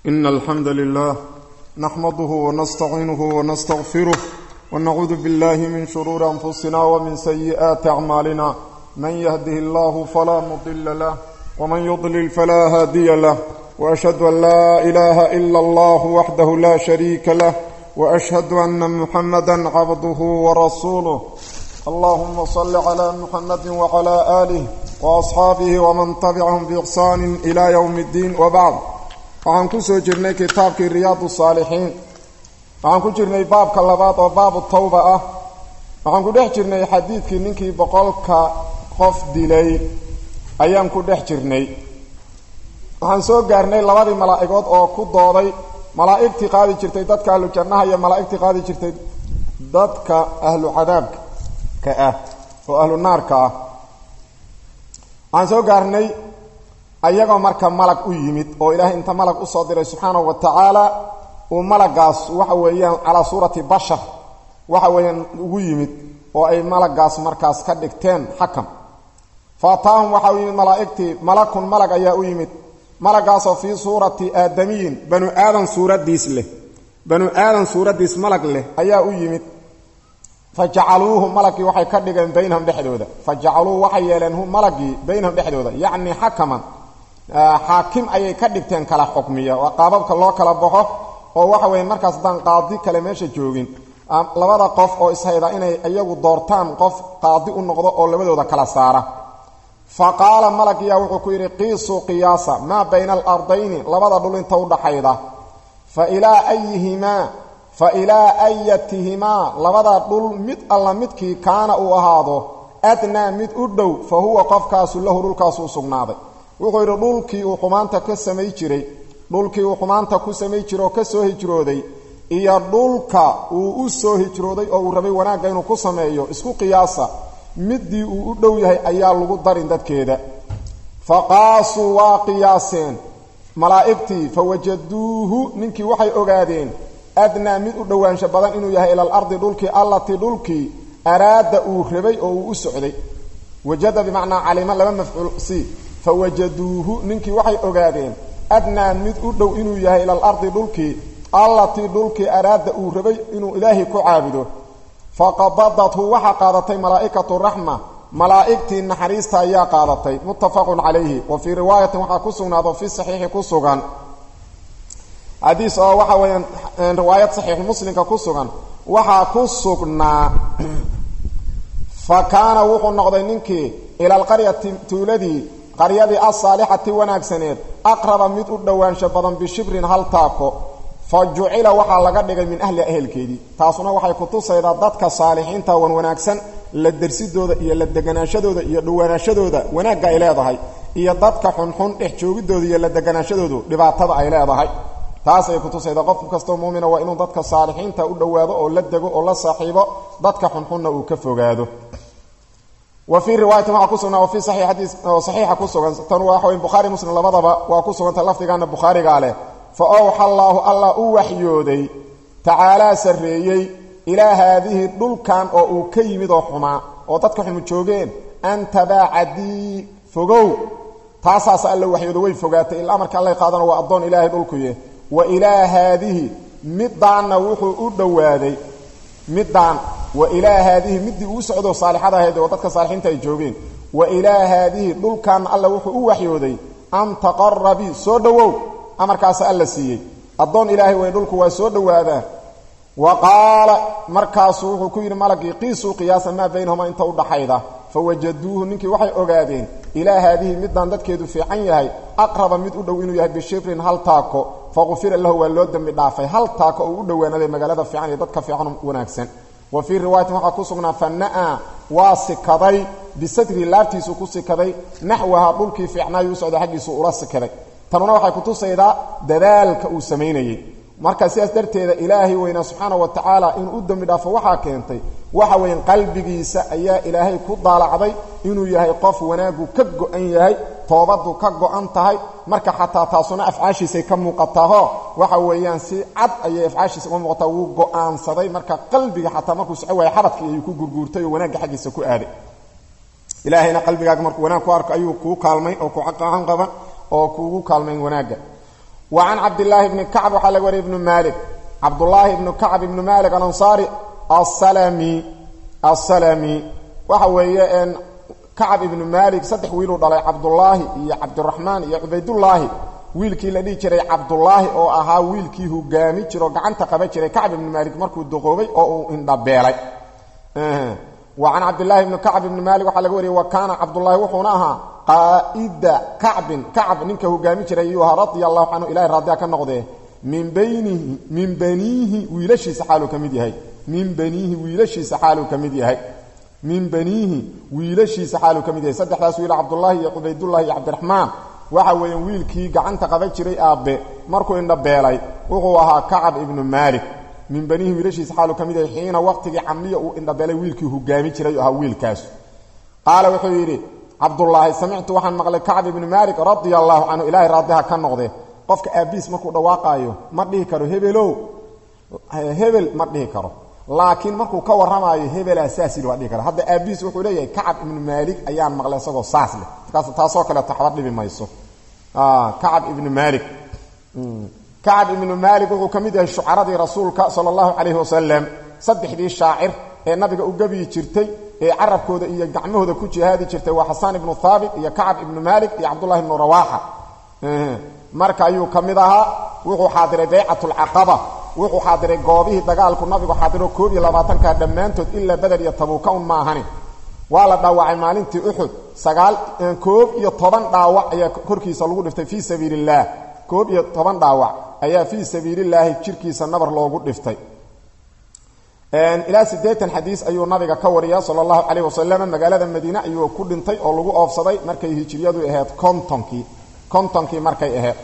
إن الحمد لله نحمده ونستعينه ونستغفره ونعوذ بالله من شرور أنفسنا ومن سيئات أعمالنا من يهده الله فلا مضل له ومن يضلل فلا هادي له وأشهد أن لا إله إلا الله وحده لا شريك له وأشهد أن محمدا عبده ورسوله اللهم صل على محمد وعلى آله وأصحاabه وman تبcaهm بإحsaan إlى yوم الdiin وbعd waxaan ku soo jirnay kitaabkii riyaad الصاalixiin waxaan ku jirnay baabka labaad oo baabu tawba ah waxaan ku dhex jirnay xadiidkii ninkii boqolka qof dilay ayaan ku dhex jirnay waxaan soo gaarnay labadii malaa'igood oo ku dooday malaa'igtii qaadi jirtay dadka ahlu jannaha iyo malaa'igtii qaadi jirtay dadka ahlu cadaabka ka ah oo ahlu naarka ah waxaan soo gaarnay ayagoo marka malag u yimid oo ilaahay inta malag usoo diray subxaanahu wa tacaala uu malagaas waxa weeyaan calaa suurati bashar waxa weeyaan ugu yimid oo ay malagaas markaas ka dhigteen xakam fa ataahum waxa u yimid malaa'igtii malakun malag ayaa u yimid malagaasoo fii suurati aadamiyin banu aadan suuraddiis leh banu aadan suuraddiis malag leh ayaa u yimid fajacaluuhu malagii waxay ka dhigeen baynahum dhexdooda fajacaluuhu waxay yeeleen hu malagii baynahum dhexdooda yacni xakaman xaakim ayay ka dhigteen kala xukmiya waa qaababka loo kala baxo oo waxa weeye markaas haddaan qaadi kale meesha joogin labada qof oo ishayda inay iyagu doortaan qof qaadi u noqdo oo labadooda kala saara fa qaala malagiyaa wuxuu ku yidhi qiisuu qiyaasa maa bayna alardayni labada dhul inta udhaxayda fa ilaa ayihimaa fa ilaa ayatihimaa labada dhul mid alla midkii kaana uu ahaado adnaa mid u dhow fa huwa qofkaasu lahu dhulkaasuu sugnaaday wuxuu yidhi dhulkii uu xumaanta ka samay jiray dhulkii uu xumaanta ku samay jiray oo ka soo hijrooday iyo dhulka uu u soo hijrooday oo uu rabay wanaagga inuu ku sameeyo isku qiyaasa middii uu u dhow yahay ayaa lagu darin dadkeeda fa qaasuu waa qiyaaseen malaa'igtii fa wajaduuhu ninkii waxay ogaadeen adnaa mid u dhowaansho badan inuu yahay ila alardi dhulkii allatii dhulkii araada uu rabay oo uu u socday wajada bimacnaa calima laba mafcuul si fa wajaduuhu ninkii waxay ogaadeen adnaa mid u dhow inuu yahay ila alardi dhulkii allatii dhulkii araada uu rabay inuu ilaahay ku caabudo faqabadathu waxaa qaadatay malaa'ikatu raxma malaa'igtii naxariista ayaa qaadatay muttafaqun calayhi wa fii riwaayatin waxaa ku sugnaado fi saxiixi ku sugan xadiis oo waxa weeyaan riwaayad saxiixu muslimka ku sugan waxaa ku sugnaa fa kaana wuxuu noqday ninkii ila alqaryati tuuladii qaryadii alsaalixati wanaagsaneed aqraba mid u dhowaansho badan bishibrin hal taako fa jucila waxaa laga dhigay min ahli ehelkeedii taasuna waxay kutusaydaa dadka saalixiinta wan wanaagsan la dersidooda iyo la deganaashadooda iyo dhowaanaashadooda wanaagga ay leedahay iyo dadka xunxun dhex joogidooda iyo la deganaashadoodu dhibaatada ay leedahay taasay kutusaydaa qof kastoo muumina waa inuu dadka saalixiinta u dhowaado oo la dego oo la saaxiibo dadka xunxunna uu ka fogaado wa fii riwaayatin waxaa ku sugnaa wa fii saxiix xadiis oo saxiixa ku sugan tan waxa wey bukhaari muslim labadaba waa ku suganta lafdigaana bukhaarigaa leh fa owxa allaahu allah u waxyooday tacaalaa sarreeyey ilaa haadihi dhulkan oo uu ka yimid oo xumaa oo dadka xumu joogeen an tabaacadii fogow taasaasa alla waxyoodo way fogaatay il amarka allay qaadana waa addoon ilaahay dhulkuye wa ilaa haadihi middaanna wuxuu u dhowaaday middaan wa ilaa haadihi middii uu socdo saalixada ahayd oo dadka saalixiinta ay joogeen wa ilaa haadihi dhulkaanna alla wuxuu u waxyooday an taqarabii soo dhowow amarkaasa alla siiyey addoon ilaahay way dhulku waa soo dhowaadaa wa qaala markaasuu wuxuu ku yidhi malagii qiisuu qiyaasa maa baynahuma inta udhaxayda fa wajaduuhu ninkii waxay ogaadeen ilaa haadihi middaan dadkeedu fiican yahay aqraba mid u dhow inuu yahay bishibrin hal taako faqufira lahu waa loo dembi dhaafay hal taako oo u dhowaanaday magaalada fiican iyo dadka fiican wanaagsan wa fii riwaayatin waxaa ku sugnaa fanaa waa sikaday bisatrii laabtiisuu ku sikaday naxwaha dhulkii fiicnaayu u socda xaggiisu ula sikaday tanuna waxay kutusaydaa dadaalka uu samaynayey marka sidaas darteeda ilaahay weynaa subxaana wa tacaala inuu u dembi dhaafo waxaa keentay waxa weyan qalbigiisa ayaa ilaahay ku daalacday inuu yahay qof wanaaggu ka go-an yahay toobaddu ka go-an tahay marka xataa taasuna afcaashiisay ka muuqataaho waxa weeyaan si cad ayay afcaashiisa uga muuqataa wuu go-aansaday marka qalbiga xataa markuu soco waaya xabadkii ayuu ku gurguurtay oo wanaagga xaggiisa ku aaday ilaahayna qalbigaaga markuu wanaag ku arko ayuu kuu kaalmayn oo ku caqacan qaban oo kuugu kaalmayn wanaagga wa can cabdillaahi bni kacb waxaa laga wariyay ibnu maalik cabdullaahi ibnu kacb ibnu maalik alansaari asalami asalami waxa weeye kacab ibnu maalik saddex wiiluu dhalay cabdullaahi iyo cabdiraxmaan iyo cubaydullaahi wiilkii la dhihi jiray cabdullaahi oo ahaa wiilkii hogaami jiro gacanta qaban jiray kacb ibnu maalik markuu duqoobay oo uu indhabeelay wa can cabdillaahi ibni kacb ibni maalik waxaa laga wariyey wa kaana cabdullaahi wuxuuna ahaa qaa'ida kacbin kacb ninka hogaami jiray ayuu ahaa radia allahu canhu ilahay raadiya ka noqdee min baynihi min baniihi wiilashiisa xaaluu ka mid yahay min baniihi wiilashiisa xaaluu ka mid yahay min baniihi wiilashiisa xaaluu ka mid yahay saddexdaas wiil cabdullaahi iyo cubaydullahi iyo cabdiraxmaan waxa weeyaan wiilkii gacanta qaban jiray aabbe markuu indhabeelay wuxuu ahaa kacab ibnu maalik min baniihi wiilashiisa xaaluu ka mid yahay xiina waqtigii camliya uu indhabeelay wiilkii hogaami jiray oo ahaa wiilkaas qaala wuxuu yidhi cabdullaahi samictu waxaan maqlay kacb ibnu maalik radia allaahu canhu ilaahay raadiha ka noqde qofka aabbiis markuu dhawaaqaayo ma dhihi karo hebelow hebel ma dhihi karo laakiin markuu ka warramaayo hebelaa saas yidhi waa dhihi kara hadda aabbiis wuxuu leeyahay kacab ibnu maalik ayaan maqlay isagoo saas leh markaas taasoo kaleeto waxba dhibi mayso kacab ibnu maalik kacab ibnu maalik wuxuu ka mid yahay shucaradii rasuulka sala allahu calayhi wasalam saddexdii shaacir ee nabiga u gebyi jirtay ee carabkooda iyo gacmahooda ku jihaadi jirtay waa xasaan ibnu haabit iyo kacab ibnu maalik iyo cabdullahi ibnu rawaaxa marka ayuu ka mid ahaa wuxuu xaadiray baycatulcaqaba wuxuu xaadiray goobihii dagaalku nabigu xaadiro koob iyo labaatanka dhammaantood ilaa beder iyo tabuuka un ma ahani waa la dhaawacay maalintii uxud sagaal koob iyo toban dhaawac ayaa korkiisa lagu dhiftay fii sabiili illaah koob iyo toban dhaawac ayaa fii sabiilillaahi jirkiisa nabar loogu dhiftay ilaa siddeetan xadiis ayuu nabiga ka wariya sala allahu calayh wasalam magaalada madiine ayuu ku dhintay oo lagu oofsaday markay hijiriyadu ahayd kontonkii kontonkii markay ahayd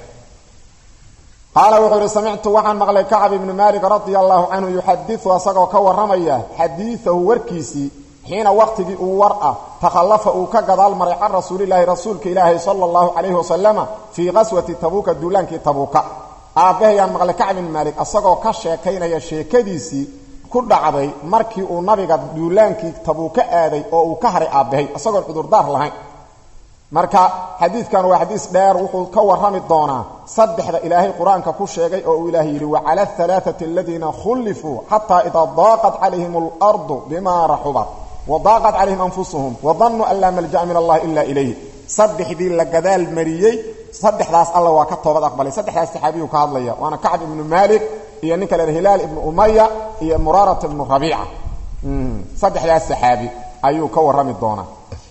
qaala wuxuu ihi samictu waxaan maqlay kacab ibnu maalik radia allahu canhu yuxadiu asagoo ka warramaya xadiiahu warkiisii xiina waqtigii uu war ah takhallafa uu ka gadaal maray can rasuulilaahi rasuulka ilaahi sala allahu calayhi wasalama fii qaswati tabuuka duulaankii tabuuka aabbahayaan maqlay kacb ibnu maalik asagoo ka sheekaynaya sheekadiisii ku dhacday markii uu nabiga duulaankii tabuuka aaday oo uu ka haray aabbahay isagoon cudurdaar lahayn marka xadiidkan waa xadiis dheer wuxuu ka warrami doonaa saddexda ilaahay qur-aanka ku sheegay oo uu ilaahay yidhi wacala alaaati aladiina khullifuu xataa idaa daaqat calayhim alardu bimaa raxubat wadaaqat calayhim anfusuhum wadannuu an laa malja'a min allahi ila ilayh saddexdii la gadaal mariyey saddexdaas alla waa ka toobad aqbalay saddexdaas saxaabiyuu ka hadlaya waana kacb ibnu maalik iyo ninka la hilaal ibnu umaya iyo muraarata ibnu rabiica saddexdaas saxaabi ayuu ka warrami doonaa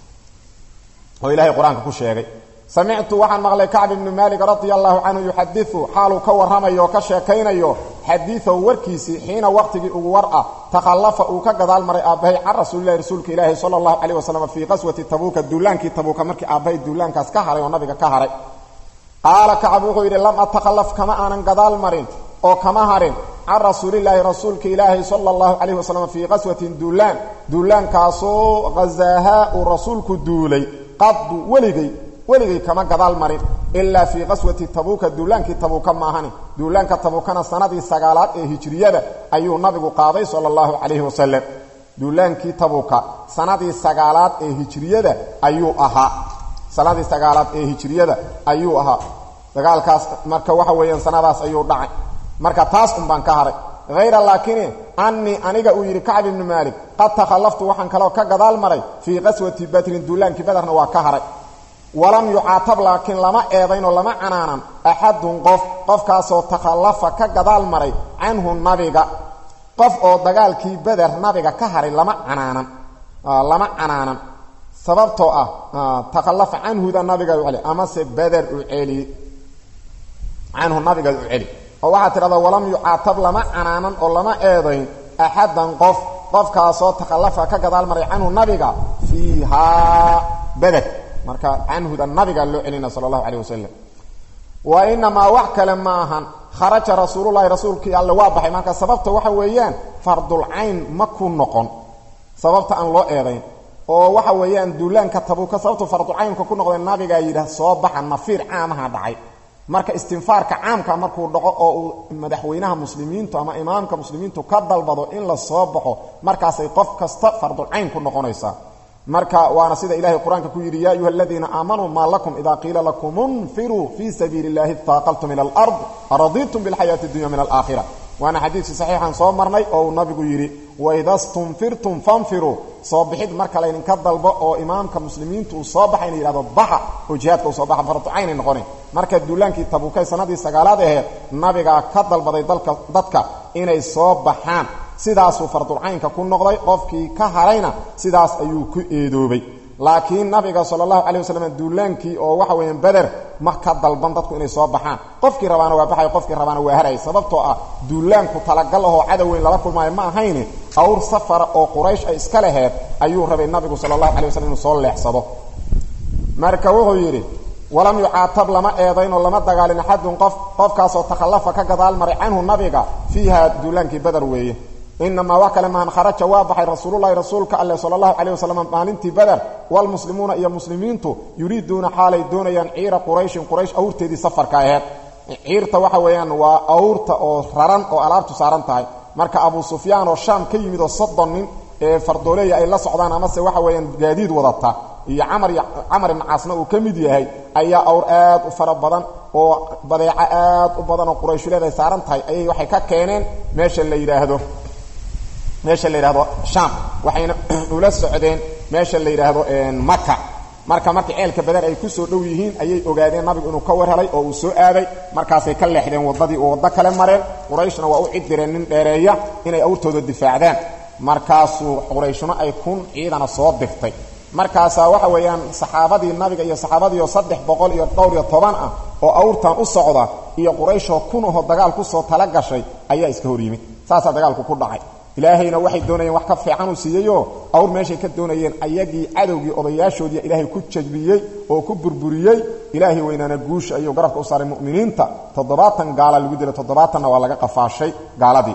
oo ilaahay qur-aanka ku sheegay samictu waxaan maqlay kacb ibnu maalik radia allahu canhu yuxadiu xaaluu ka warramayo oo ka sheekaynayo xadiiahu warkiisii xiina waqtigii ugu war ah takhallafa uu ka gadaal maray aabbahay can rasuulilahi rasuulka ilaahi sala allahu calayh wasalam fii qaswati tabuuka duulaankii tabuuka markii aabbahay duulaankaas ka haray oo nabiga ka haray qaala kacab wuxuu yidhi lam atakhallaf kama aanan gadaal marin oo kama harin can rasuulilaahi rasuulka ilaahi sala allahu calayh wasalam fii qaswatin duulaan duulaankaasoo hazaahaa uu rasuulku duulay qadu weligay weligay kama gadaal marin ilaa fii qaswati tabuuka duulaankii tabuuka maahani duulaanka tabuukana sanadii sagaalaad ee hijriyada ayuu nabigu qaaday sala allahu calayhi wasalam duulaankii tabuuka sanadii sagaalaad ee hijriyada ayuu ahaa sanadii sagaalaad ee hijriyada ayuu ahaa dagaalkaas marka waxa weeyaan sanadaas ayuu dhacay marka taas un baan ka haray hayra laakini annii aniga uu yidhi kacb ibnu maalik qad takhallaftu waxaan kaloo ka gadaal maray fii qaswati badrin duulaankii badarna waa ka haray walam yucaatab laakiin lama eedaynoo lama canaanan axadun qof qofkaasoo takhallafa ka gadaal maray canhu nabiga qof oo dagaalkii beder nabiga ka haray lama canaanan lama canaanan sababtoo ah takhallafa canhuda nabiga u celi amase beder u celi canhu nabiga u celi oo waxaa tidhahdaa walam yucaatab lama canaanan oo lama eedayn axadan qof qofkaasoo takhallafa ka gadaal maray canhu nabiga fiihaa beder marka canhuda nabiga loo celina sala allahu calayh wasalam wa inamaa wax kale ma ahan kharaja rasuululahi rasuulkii alle waa baxay marka sababta waxa weeyaan fardulcayn ma ku noqon sababta aan loo eedayn oo waxa weeyaan duulaanka tabuuka sababtu fardulcaynka ku noqday nabigaa yidhaah soo baxa nafiir caamaha dhacay marka istinfaarka caamka markuu dhaco oo uu madaxweynaha muslimiintu ama imaamka muslimiintu ka dalbado in la soo baxo markaasay qof kasta fardulcayn ku noqonaysaa marka waana sida ilahay qur-aanka ku yidhi ya ayuha aladiina aamanuu maa lakum ida qiila lakum unfiruu fii sabiili اllahi اtaaqaltum ila alard araditum biاlxayaati اdunya min alaakhira waana xadiidkii saxiixan soo marnay oo uu nabigu yidhi waida stunfirtum fanfiruu soo bixid marka laydinka dalbo oo imaamka muslimiintu uu soo baxa ina yidhahdo baxa oo jihaadka uu soo baxa farducaynay noqonayn marka duulaankii tabuukay sanadii sagaalaad aheed nabigaa ka dalbaday dalka dadka inay soo baxaan sidaasuu fardulcaynka ku noqday qofkii ka harayna sidaas ayuu ku eedoobay laakiin nabiga sala allahu calay wasalam duulaankii oo waxa weeyaan beder ma ka dalban dadku inay soo baxaan qofkii rabaana waa baxay qofkii rabaana waa haray sababtoo ah duulaanku talagal ahoo cadoweyn lala kulmaayo ma ahayne awr safara oo quraysh ay iska laheed ayuu rabay nabigu sala allahu calay wasalam inuu soo leexsado marka wuxuu yidhi walam yucaatab lama eedayn oo lama dagaalin axadun qof qofkaasoo takhallafa ka gadaal maray canhu nabiga fiiha duulaankii beder weeye inamaa wax kale mahan kharaja waa baxay rasuululahi rasuulka alle sala allahu calayh wasalam maalintii beder walmuslimuuna iyo muslimiintu yuriiduuna xaalay doonayaan ciira qurayshin quraysh awrteedii safarka aheed ciirta waxa weeyaan waa awrta oo raran oo alaabtu saaran tahay marka abu sufyaan oo shaam ka yimid oo soddon nin ee fardooleeya ay la socdaan amase waxa weeyaan gaadiid wadata iyo camar camar ibn caasna uu ka mid yahay ayaa awr aad u fara badan oo badeeco aad u badan oo qurayshuleed ay saaran tahay ayay waxay ka keeneen meesha la yidhaahdo meesha la yidhahdo sham waxayna ula socdeen meesha la yidhaahdo maka marka markii ceelka bader ay ku soo dhow yihiin ayay ogaadeen nabigu inuu ka war helay oo uu soo aaday markaasay ka leexdeen waddadii oo waddo kale mareen qurayshna waa u cid direen nin dheereeya inay awrtooda difaacdaan markaasuu qurayshuna ay kun ciidana soo dirtay markaasaa waxa weeyaan saxaabadii nabiga iyo saxaabadiioo saddex boqol iyo dhowr iyo toban ah oo awrtan u socda iyo qurayshoo kun aho dagaal ku soo tala gashay ayaa iska hor yimid saasaa dagaalku ku dhacay ilaahayna waxay doonayeen wax ka fiican uu siiyeyoo awr meeshay ka doonayeen ayagii cadowgii odayaashoodii ilaahay ku jajbiyey oo ku burburiyey ilaahay weynaana guusha ayuu garabka u saaray mu'miniinta toddobaatan gaala lagu dilay toddobaatanna waa laga qafaashay gaaladii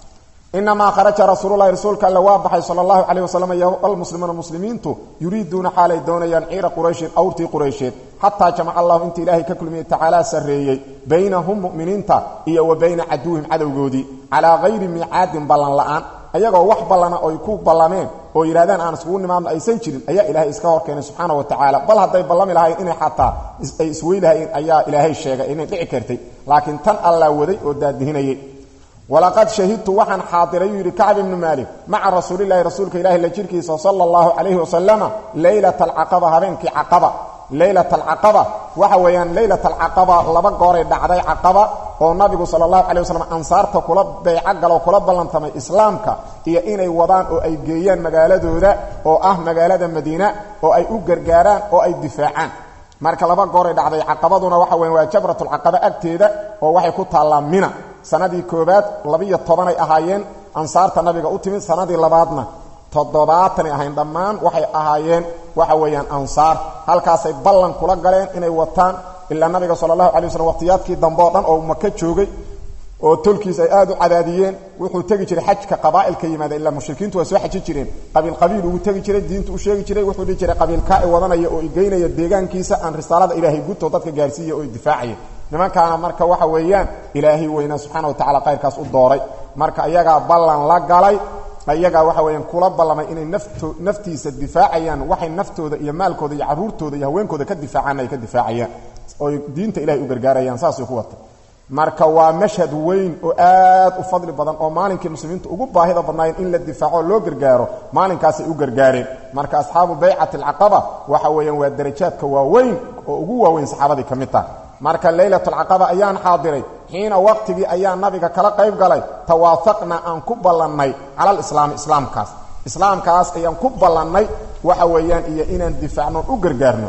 inamaa kharaja rasuululahi rasuulka alle waa baxay sala allahu calayh wasalam iyo almuslimuuna muslimiintu yuriiduuna xaalay doonayaan ciira qurayshin awrtii quraysheed xataa jamaca allahu inta ilaahay ka kulmiyey tacaalaa sarreeyey baynahum mu'miniinta iyo wa bayna caduwihim cadowgoodii calaa hayri miicaadin ballan la'aan ayagoo wax ballana oy ku ballameen oo yidhahdaan aan iskugu nimaadno aysan jirin ayaa ilaahay iska hor keenay subxaana wa tacaala bal hadday ballami lahayn inay xataa ay iswey lahayn ayaa ilaahay sheegay inay dhici kartay laakiin tan allaa waday oo daadihinayay walaqad shahidtu waxaan xaadiray yuu yidhi kacb ibnu maalik maca rasuulilahi rasuulka ilahi la jirkiisa sala allahu calayhi wasalama leylata alcaqaba habeenkii caqaba leylata alcaqaba waxa weeyaan leylata alcaqaba laba gooray dhacday caqaba oo nabigu sala allahu calay wasalam ansaarta kula bayco galoo kula ballantamay islaamka iyo inay wadaan oo ay geeyaan magaaladooda oo ah magaalada madiina oo ay u gargaaraan oo ay difaacaan marka laba gooray dhacday caqabaduna waxa weyan waa jabratulcaqaba agteeda oo waxay ku taallaa mina sanadii koobaad labiyo tobanay ahaayeen ansaarta nabiga u timid sanadii labaadna toddobaatanay ahayn dhammaan waxay ahaayeen waxa weeyaan ansaar halkaasay ballan kula galeen inay wataan ilaa nabiga sala allahu alay waslm waqtiyaadkii dambe oo dhan oo maka joogay oo tolkiis ay aad u cadaadiyeen wuxuu tegi jiray xajka qabaa'ilka yimaada ilaa mushrikiintu waa soo xaji jireen qabiil qabiil ugu tegi jiray diintu u sheegi jiray wuxuu dhihi jiray qabiilkaa i wadanaya oo igeynaya deegaankiisa aan risaalada ilaahay guto dadka gaarsiiya oo difaacaya nimankaana marka waxa weeyaan ilaahay weynaa subxaana wa tacala khayrkaas u dooray marka iyagaa ballan la galay iyagaa waxa weeyaan kula ballamay inay nafto naftiisa difaacayaan waxay naftooda iyo maalkooda iyo carruurtooda iyo haweenkooda ka difaacaan ay ka difaacayaan ooy diinta ilahay u gargaarayaan saasay ku wata marka waa mashhad weyn oo aad u fadli badan oo maalinkii muslimiintu ugu baahida badnaayeen in la difaaco oo loo gargaaro maalinkaasay u gargaareen marka asxaabu baycati alcaqaba waxa weeyaan waa darajaadka waaweyn oo ugu waaweyn saxaabadii ka mid taha marka leylatulcaqaba ayaan xaadiray xiina waqtigii ayaa nabiga kala qayb galay tawaafaqna aan ku ballannay cala alislaami islaamkaas islaamkaas ayaan ku ballannay waxa weeyaan iyo inaan difaacno u gargaarno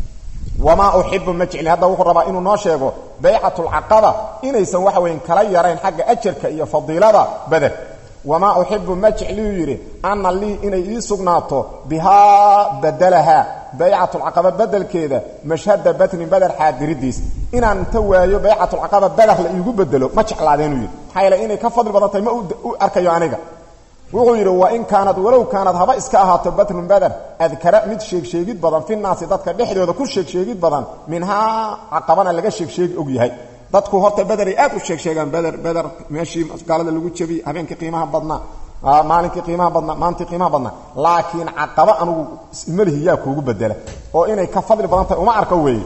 wamaa uxibu ma jecli hadda wuxuu rabaa inuu noo sheego baycatulcaqaba inaysan waxa weyan kala yarayn xagga ajarka iyo fadiilada beder wamaa uxibu ma jecliyuu yidhi anna lii inay ii sugnaato bihaa badalahaa baycatulcaqaba bedelkeeda mashhada batnin beder xaadiridiis inaan inta waayo baycatulcaqaba beder la iigu bedelo ma jeclaadeenuu yidhi maxaa yaele inay ka fadli badan tahay ma u arkayo aniga wuxuu yidhi wa in kaanad walow kaanad haba iska ahaato batrun beder adkara mid sheegsheegid badan fi naasi dadka dhexdooda ku sheegsheegid badan minhaa caqabana laga sheegsheegi og yahay dadku horta bederay aad u sheegsheegaan beder beder meeshii gaalada lagu jebiyey habeenkii qiimaha badnaa maalinkii qiimaha badnaa maalintii qiimaha badnaa laakiin caqaba anugu ismalihi yaa kuugu bedela oo inay ka fadli badan tahay uma arko weeye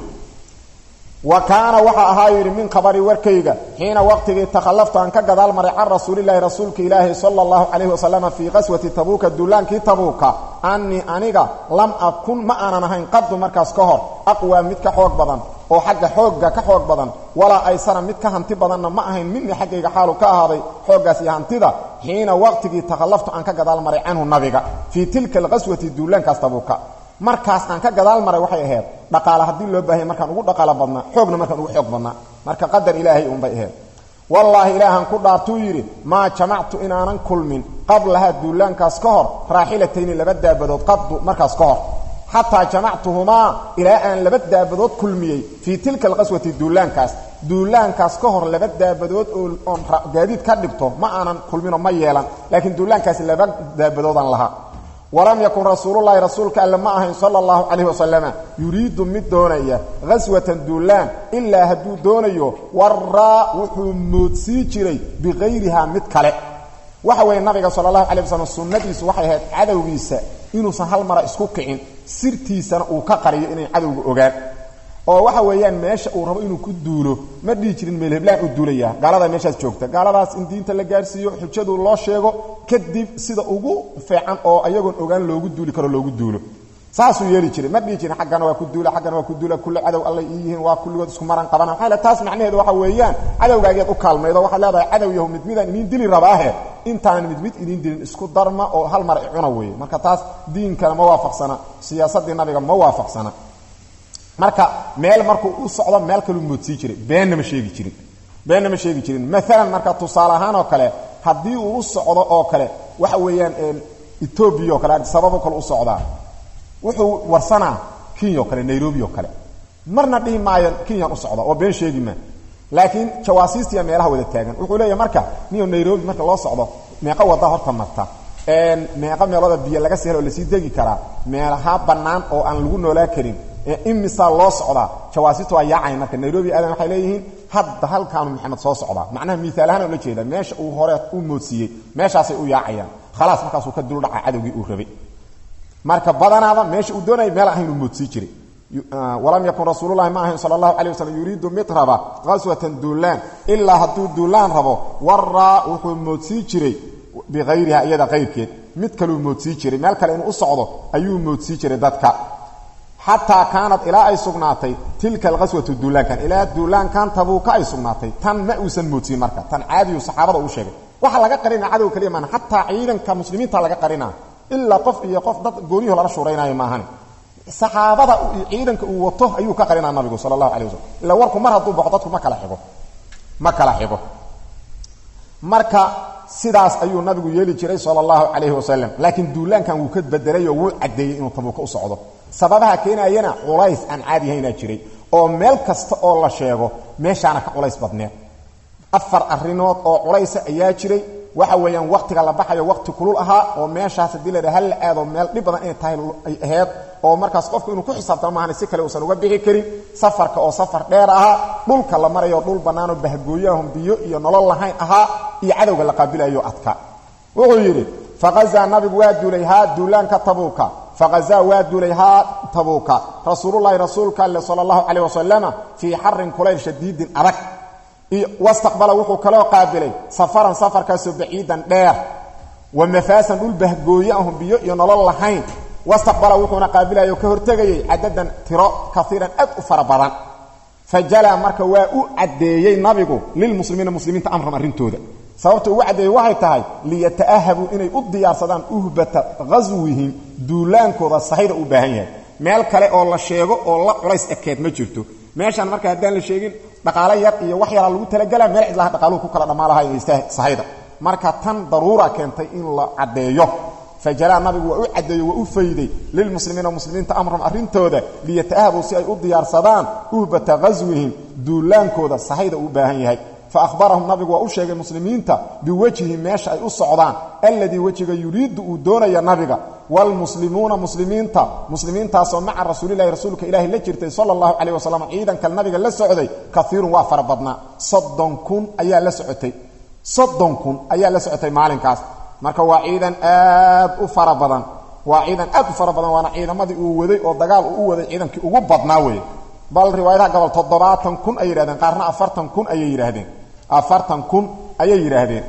wa kaana waxa ahaa yidhi min khabari warkayga xiina waqtigii takhallaftu aan ka gadaal maray can rasuulilaahi rasuulka ilaahi sala allahu calayhi wasalama fii qaswati tabuuka duulaankii tabuuka annii aniga lam akun ma aanan ahayn qadu markaas ka hor aqwaa mid ka xoog badan oo xagga xoogga ka xoog badan walaa aysana mid ka hanti badanna ma ahayn minii xaggayga xaalu ka ahaaday xooggaas iyo hantida xiina waqtigii takhallaftu aan ka gadaal maray canhu nabiga fii tilka alqaswati duulaankaas tabuuka markaas aan ka gadaal maray waxay ahayd dhaqaale haddii loo baahanya markaan ugu dhaqaalo badnaa xoogna markaan ugu xoog badnaa marka qadar ilaahay uunbay ahayd wallaahi ilaahan ku dhaartuu yidhi maa jamactu inaanan kulmin qablahaa duulaankaas ka hor raaxilatayni laba daabadood qadu markaas ka hor xataa jamactuhumaa ilaa aan laba daabadood kulmiyey fii tilka alqaswati duulaankaas duulaankaas ka hor laba daabadood oon gaadiid ka dhigto ma aanan kulminoo ma yeelan laakiin duulaankaas laba daabadoodaan lahaa walam yakun rasuululahi rasuulka alle ma ahayn sala allahu calayhi wasalama yuriidu mid doonaya ghaswatan duulaan ilaa hadduu doonayo waraa wuxuu moodsii jiray bikayrihaa mid kale waxa weeye nabiga sala allahu calay wasalam sunnadiisu waxay ahayd cadowgiisa inuusan hal mara isku kicin sirtiisana uu ka qariyo inay cadowga ogaan oo waxa weeyaan meesha uu rabo inuu ku duulo ma dhihi jirin meelheblaan uu duulaya gaalada meeshaas joogta gaaladaas in diinta la gaarsiiyo xujadu loo sheego kadib sida ugu feecan oo ayagoon ogaan loogu duuli karo loogu duulo saasuu yeeli jiray ma dhihi jirin xaggana waa ku duula xaggana waa ku duula kulli cadow allay ii yihiin waa kulligood isku maran qabana maxaa le taas macnaheedu waxa weeyaan cadowgaageed u kaalmaydo waxaad leedahay cadow yahu mid midaan idiin dili rabaahe intaanan mid mid idiin dilin isku darma oo hal mar icuna weeye marka taas diinkana ma waafaqsana siyaasaddii nabiga ma waafaqsana marka meel markuu u socdo meel kaluu moodsii jiray beenna ma sheegi jirin beenna ma sheegi jirin maalan marka tusaale ahaan oo kale haddii uu u socdo oo kale waxa weeyaan etoobiya oo kale sababo kale u socdaa wuxuu warsanaa kenya oo kale nairobi oo kale marna dhihi maayo kenyan u socda oo been sheegi maa laakiin jawaasiistiya meelaha wada taagan wuxuu leeyahy marka niyo nairobi marka loo socdo meeqa wada horta marta meeqa meelooda biyo laga sii helo oo lasii degi karaa meelaha bannaan oo aan lagu noolaa karin imisaa loo socdaa jawaasiista waa yaacayan marka nairobi aadan waxay leeyihiin hadda halkaanu maxamed soo socdaa macnaha miaal ahaan oo la jeeda meesha uu hore u moodsiiyey meeshaasay u yaacayaan khalaas markaasuu ka duldhaca cadowgii uu rabay marka badanaada meesha uu doonayay meel ahaynuu moodsii jiray walam yakun rasuululahi ma ahayn sala allahu calay waslm yuriidu mid raba qaswatan duulaan ilaa hadduu duulaan rabo waraa wuxuu moodsii jiray biayriha iyada qayrkeed mid kaluu moodsii jiray meel kale inuu u socdo ayuu moodsii jiray dadka xataa kaanad ilaa ay sugnaatay tilka alqaswatu duulaankan ilaa duulaankan tabuuka ay sugnaatay tan ma uusan moodsiin marka tan caadiyu saxaabada uu sheegay waxa laga qarina cadow kaliya maana xataa ciidanka muslimiinta laga qarina ilaa qof iyo qof dad gooniyaho lala shuuraynaayo maahan saxaabada ciidanka uu wato ayuu ka qarinaa nabigu sala allahu alay wasalam ilaa warku mar hadduu baxo dadku ma kala xigo ma kala xigo marka sidaas ayuu nabigu yeeli jiray sala allahu calayhi wasalam laakiin duulaankan wuu ka bedelayoo wuu caddeeyey inuu tabuuka u socdo sababaha keenayana culays aan caadihaynaa jiray oo meel kasta oo la sheego meeshaana ka culays badneed afar arrimood oo culaysa ayaa jiray waxa weeyaan wakhtiga la baxayo wakhti kulul ahaa oo meeshaas haddii la dhaha hal la aado meel dhib badan inay tahay ay ahayd oo markaas qofku inuu ku xisaabtamo maahan si kale uusan uga bixi karin safarka oo safar dheer ahaa dhulka la marayo dhul bannaanoo bahgooyahum biyo iyo nolol lahayn ahaa iyo cadowga la qaabilayo adka wuxuu yidhi faqazaa nabigu waa duulay haa duulaanka tabuuka faqazaa waa duulay haa tabuuka rasuululahi rasuulka alle sala allahu calayh wasalama fii xarin kulayl shadiidin adag wastaqbala wuxuu kaloo qaabilay safaran safarkaasoo baciidan dheer wa mafaasan dhul bahgooye ahum biyo iyo nolol lahayn wastaqbala wuxuuna qaabilayo ka hortegayey cadadan tiro kaiiran aad u fara badan fa jalaa marka waa u caddeeyey nabigu lilmuslimiina muslimiinta amran arrintooda sababta ugu caddeeyey waxay tahay liyata'ahabuu inay u diyaarsadaan uhbata ghaswihim duulaankooda sahayda u baahan yahay meel kale oo la sheego oo la culays ekeed ma jirto meeshaan marka haddaan la sheegin dhaqaalo yar iyo wax yaraa lagu talagelaa meel cidlaha dhaqaaluhu ku kala dhammaa lahay sahayda marka tan daruura keentay in la caddeeyo fajalaa nabigu waa u caddeeyo waa u fayday lilmuslimiina muslimiinta amran arrintooda liyata'ahabuu si ay u diyaarsadaan uhbata ghaswihim duulaankooda sahayda uu baahan yahay fa ahbarahum nabigu waa u sheegay muslimiinta biwejhi meesha ay u socdaan alladii wejiga yuriidu uu doonaya nabiga wlmuslimuuna muslimiinta muslimiintaasoo maca rasuulilahi rasuulka ilaahi la jirtay sala allahu calayh wasalam ciidanka nabiga la socday kaiirun waa fara badnaa soddon kun ayaa la socotay soddon kun ayaa la socotay maalinkaas marka waa ciidan aad u fara badan waa ciidan aad u fara badan waana ciidamadii uu waday oo dagaal uu u waday ciidankii ugu badnaa weeye bal riwaayadaha gobol toddobaatan kun ayay yidhahdeen qaarna afartan kun ayay yidhaahdeen afartan kun ayay yidhaahdeen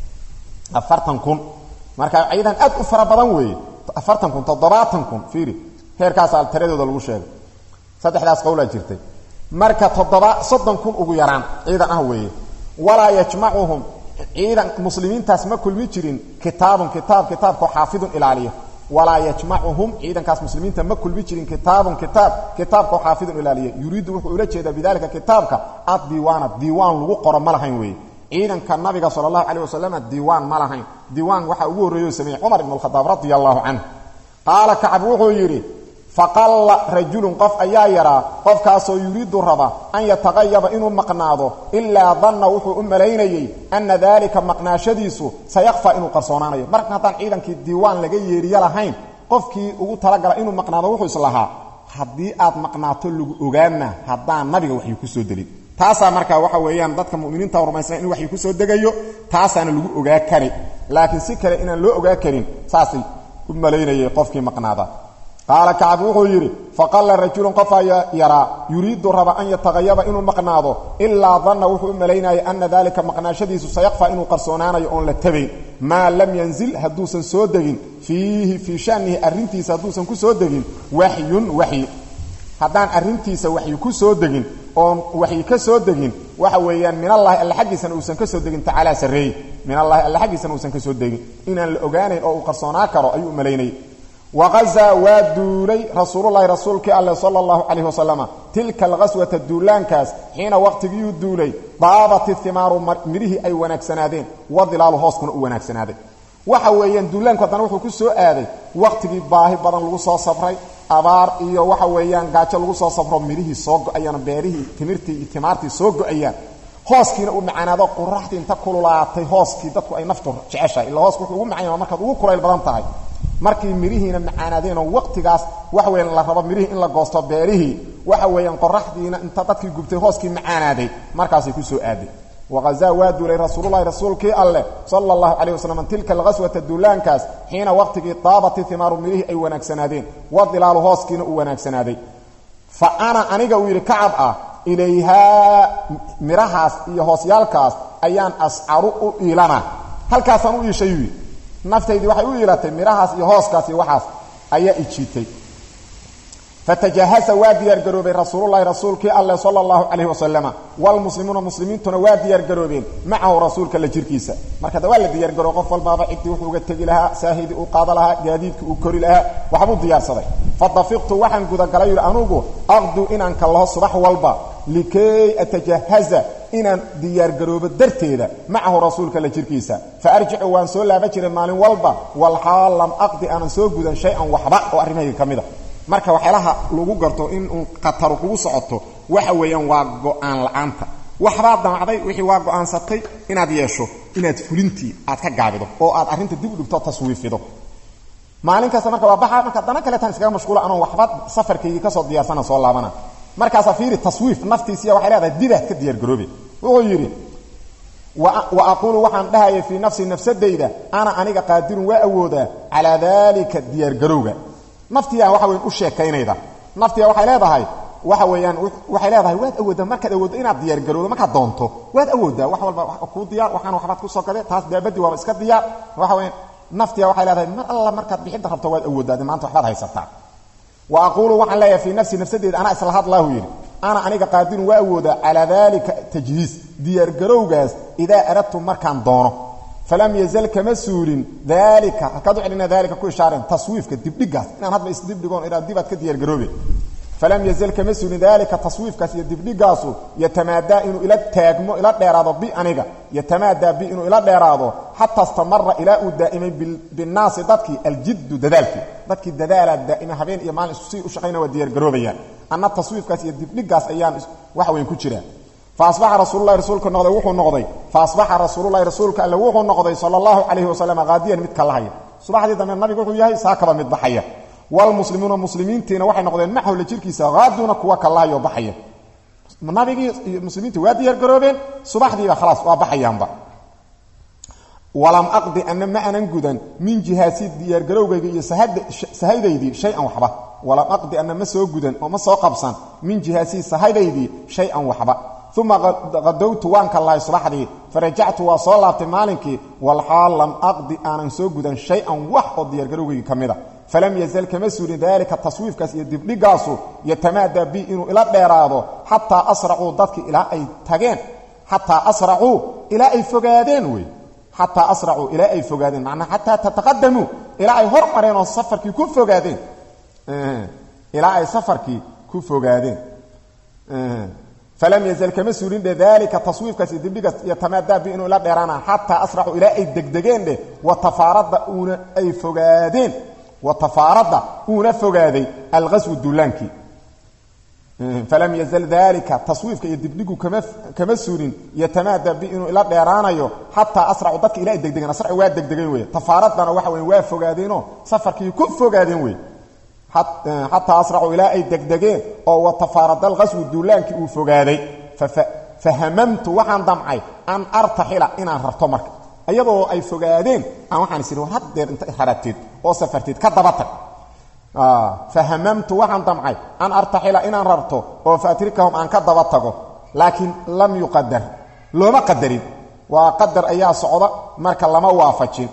afartan kun marka ciidan aad u fara badan weeye afartan kun toddobaatan kun fiiri heerkaasaa tiradooda lagu sheegay saddexdaas qowlaa jirtay marka toddoba soddon kun ugu yaraan ciidan ah weeye walaa yajmacuhum ciidan muslimiintaas ma kulmi jirin kitaabun kitaab kitaabkao xaafidun ilaaliya walaa yajmacuhum ciidankaas muslimiinta ma kulmi jirin kitaabun kitaab kitaabkao xaafidun ilaaliya yuriidu wuxuu ula jeedaa bidalika kitaabka addiiwaana diiwaan lagu qoro ma lahayn weeye ciidanka nabiga sala allahu calayh wasalam diiwaan ma lahayn diiwaan waxaa ugu horreeyo sameeyey cumar ibn alkhadaab radia allahu canhu qaala kacab wuxuu yidhi faqalla rajulun qof ayaa yaraa qofkaasoo yuriidu raba an yataqayaba inuu maqnaado ilaa danna wuxuu u malaynayey anna daalika maqnaashadiisu sayakfaa inuu qarsoonaanayo marka haddaan ciidankii diiwaan laga yeeriyo lahayn qofkii ugu talagala inuu maqnaado wuxuu islahaa haddii aad maqnaato lagu ogaana haddaan nabiga waxyu ku soo delin taasaa markaa waxa weeyaan dadka muminiinta rumaysna in waxyu ku soo degayo taasaana lagu ogaa kari laakiin si kale inaan loo ogaa karin saasay u malaynayay qofkii maqnaada qaala kacab wuxuu yidhi faqalla rajulun qof ayaa yaraa yuriidu raba an yataqayaba inuu maqnaado ilaa danna wuxuu u malaynayay ana daalika maqnaashadiisu sayakfaa inuu qarsoonaanayo oon la tabayn maa lam yanzil hadduusan soo degin fiihi fii shanihi arrintiisa hadduusan ku soo degin waxyun waxyi haddaan arrintiisa waxyi ku soo degin oon waxyi ka soo degin waxa weeyaan min allahi alla xaggiisana uusan ka soo degin tacaalaa sarreeye min allahi alla xaggiisana uusan ka soo degin inaan la ogaanayn oo uu qarsoonaa karo ayuu u malaynayay waqazaa waa duulay rasuululahi rasuulkii alleh sala allahu calayh wasalama tilka alqaswata duulaankaas xiina waqtigiiyuu duulay daabati himaaru midhihii ay wanaagsanaadeen wadilaalu hooskuna u wanaagsanaaday waxa weeyaan duulaanku haddana wuxuu ku soo aaday waqtigii baahi badan lagu soo sabray abaar iyo waxa weeyaan gaajo lagu soo sabro midhihii soo go-ayaan beerihii timirtii iyo timaartii soo go-ayaan hooskiina uu macaanaado quraxdii inta kululaatay hooskii dadku ay naftu jeceshahay illa hooska wuxuu ugu macanya markaad ugu kulayl badan tahay markii midhihiina macaanaadeenoo waqtigaas waxa weeyaan la rabo midhihii in la goosto beerihii waxa weeyaan qoraxdiina inta dadkii gubtay hooskii macaanaaday markaasay ku soo aaday waqazaa waa duulay rasuululahi rasuulkii alleh sala allahu calayh wasalam tilka alqaswata duulaankaas xiina waqtigii daabati himaaru midhihii ay wanaagsanaadeen wadilaalu hooskiina uu wanaagsanaaday fa ana aniga uu yidhi kacab ah ilayhaa midhahaas iyo hoosyaalkaas ayaan ascaru u iilana halkaasaan u iishayuu yidhi naftaydii waxay u iilatay midhahaas iyo hooskaas iyo waxaas ayaa ijiitay fatajahasa waa diyaargaroobay rasuululahi rasuulkii alleh sala allahu calayh wasalama wlmuslimuuna muslimiintuna waa diyaargaroobeen macahu rasuulka la jirkiisa marka da waa la diyaargaroob qof walbaaba ciddii wuxuu uga tegi lahaa saahidii uu qaada lahaa gaadiidkii uu kori lahaa waxbuu diyaarsaday fadafiqtu waxaan gudagalay yidhi anugu aqdu inaan kallaho subax walba likay atajahaza inaan diyaargaroobo darteeda macahu rasuulka la jirkiisa fa arjicu waan soo laaba jiray maalin walba walxaal lam aqdi aanan soo gudan shay-an waxba oo arrimahayga ka mid a marka waxyaalaha lagu garto in uun khataru kugu socoto waxa weeyaan waa go-aan la-aanta waxbaad damacday wixii waa go-aansatay inaad yeesho inaad fulintii aad ka gaabido oo aad arrinta dib u dhigto taswiifido maalin kasta marka waa baxa marka dana kaleetaan iskaga mashquula anoon waxba safarkaygii kasoo diyaarsana soo laabana markaasaa fiiri taswiif naftiisiya waxay leedahay dibaad ka diyaargaroobe wuxuu yidhi wa aquulu waxaan dhahaya fii nafsi nafsadayda ana aniga qaadirun waa awoodaa calaa daalika diyaargarowga naftiyaa waxa weyan u sheekaynayda naftiya waxay leedahay waxa weeyaan waxay leedahay waad awooddaa markaad awooddo inaad diyaargarowdo markaad doonto waad awooddaa wax walba kuu diyaar waxaana waxbaad ku soo gade taas daabadii waaba iska diyaar waxa weyaan naftiya waxay leedahay mar alla markaad bixidda rabto waad awooddaa de maanta waxbaad haysataa wa aquulu waxaan leeyahay fii nafsi nafsadeeda anaa isla hadlaahu yidhi ana aniga qaadirun waa awoodaa calaa daalika tajhiis diyaargarowgaas idaa aradtu markaan doono falam yazal kama suulin daalika halkaad u celina daalika ku ishaareen taswiifka dibdhigaas inaan hadba isdibdhigoon idhaa dibaad ka diyaargaroobe falam yazal kama suulin daalika taswiifkaas iyo dibdhigaasu yatamaadaa inuu ila taagmo ila dheeraado bi aniga yatamaadaa bi inuu ila dheeraado xataa istamara ilaa uu daa'imay binnaasi dadkii aljiddu dadaalkii dadkii dadaalaa daa'ima habeen iyo maalin si u shaqayna waa diyaargaroobayaan anna taswiifkaas iyo dibdhigaas ayaan waxa weyn ku jiraa faasbaxa rasuululahi rasuulka noqday wuxuu noqday faasbaxa rasuululahi rasuulka alle wuxuu noqday sala allahu calayhi wasalam haadiyan mid ka lahaya subaxdii dambe nabigu wuxuu yahay saakaba mid baxaya wlmuslimuuna muslimiintiina waxay noqdeen macahu la jirkiisa haaduuna kuwa kalahayo baxaya nabigii iyo muslimiinta waa diyaar garoobeen subaxdiiba khalaas waa baxayaanba walam aqdi ana ma anan gudan min jihaasi diyaargarowgayga iyo sahaydaydii shay-an waxba walam aqdi ana ma soo gudan oo ma soo qabsan min jihaasii sahaydaydii shay-an waxba uma qadowtu waan kallahay subaxdii farajactu waa soo laabtay maalinkii walxaal lam aqdi aanan soo gudan shay-an wax oo diyaargarowgayga ka mida falam yazal kama suurin daalika taswiifkaas iyo dibdhigaasu yatamaadaa bi inuu ila dheeraado xataa asracuu dadkii ilaa ay tageen xataa asracuu ilaa ay fogaadeen wey xataa asracuu ilaa ay fogaadeen macnaa xataa tataqadamuu ilaa ay hor mareen oo safarkii ku fogaadeen ilaa ay safarkii ku fogaadeen falam yazal kama suurin dhe daalika taswiifkaas iyo dibdhigaas yatamaadaa bi inuu ila dheeraana xataa asracuu ilaa ay degdegeen dheh watafaaradda uuna ay fogaadeen watafaaradda uuna fogaaday alqaswu duulaankii falam yazal dalika taswiifka iyo dibdhigu kama suurin yatamaadaa bi inuu ila dheeraanayo xataa asracu dadka ila ay degdegeen asracu waa degdegeen wey tafaaradana waxa wey waa fogaadeenoo safarkii ku fogaadeen wey xataa asracuu ilaa ay degdegeen oo watafaarada alqaswu duulaankii uu fogaaday fahamamtu waxaan damcay an artaxila inaan rarto marka iyadoo ay fogaadeen aan waxaan is war haddeer inta rarateed oo safarteed ka daba tag fahamamtu waxaan damcay an artaxila inaan rarto oo faatrikahum aan ka daba tago laakiin lam yuqadar looma qadarin waa qadar ayaa socda marka lama waafajin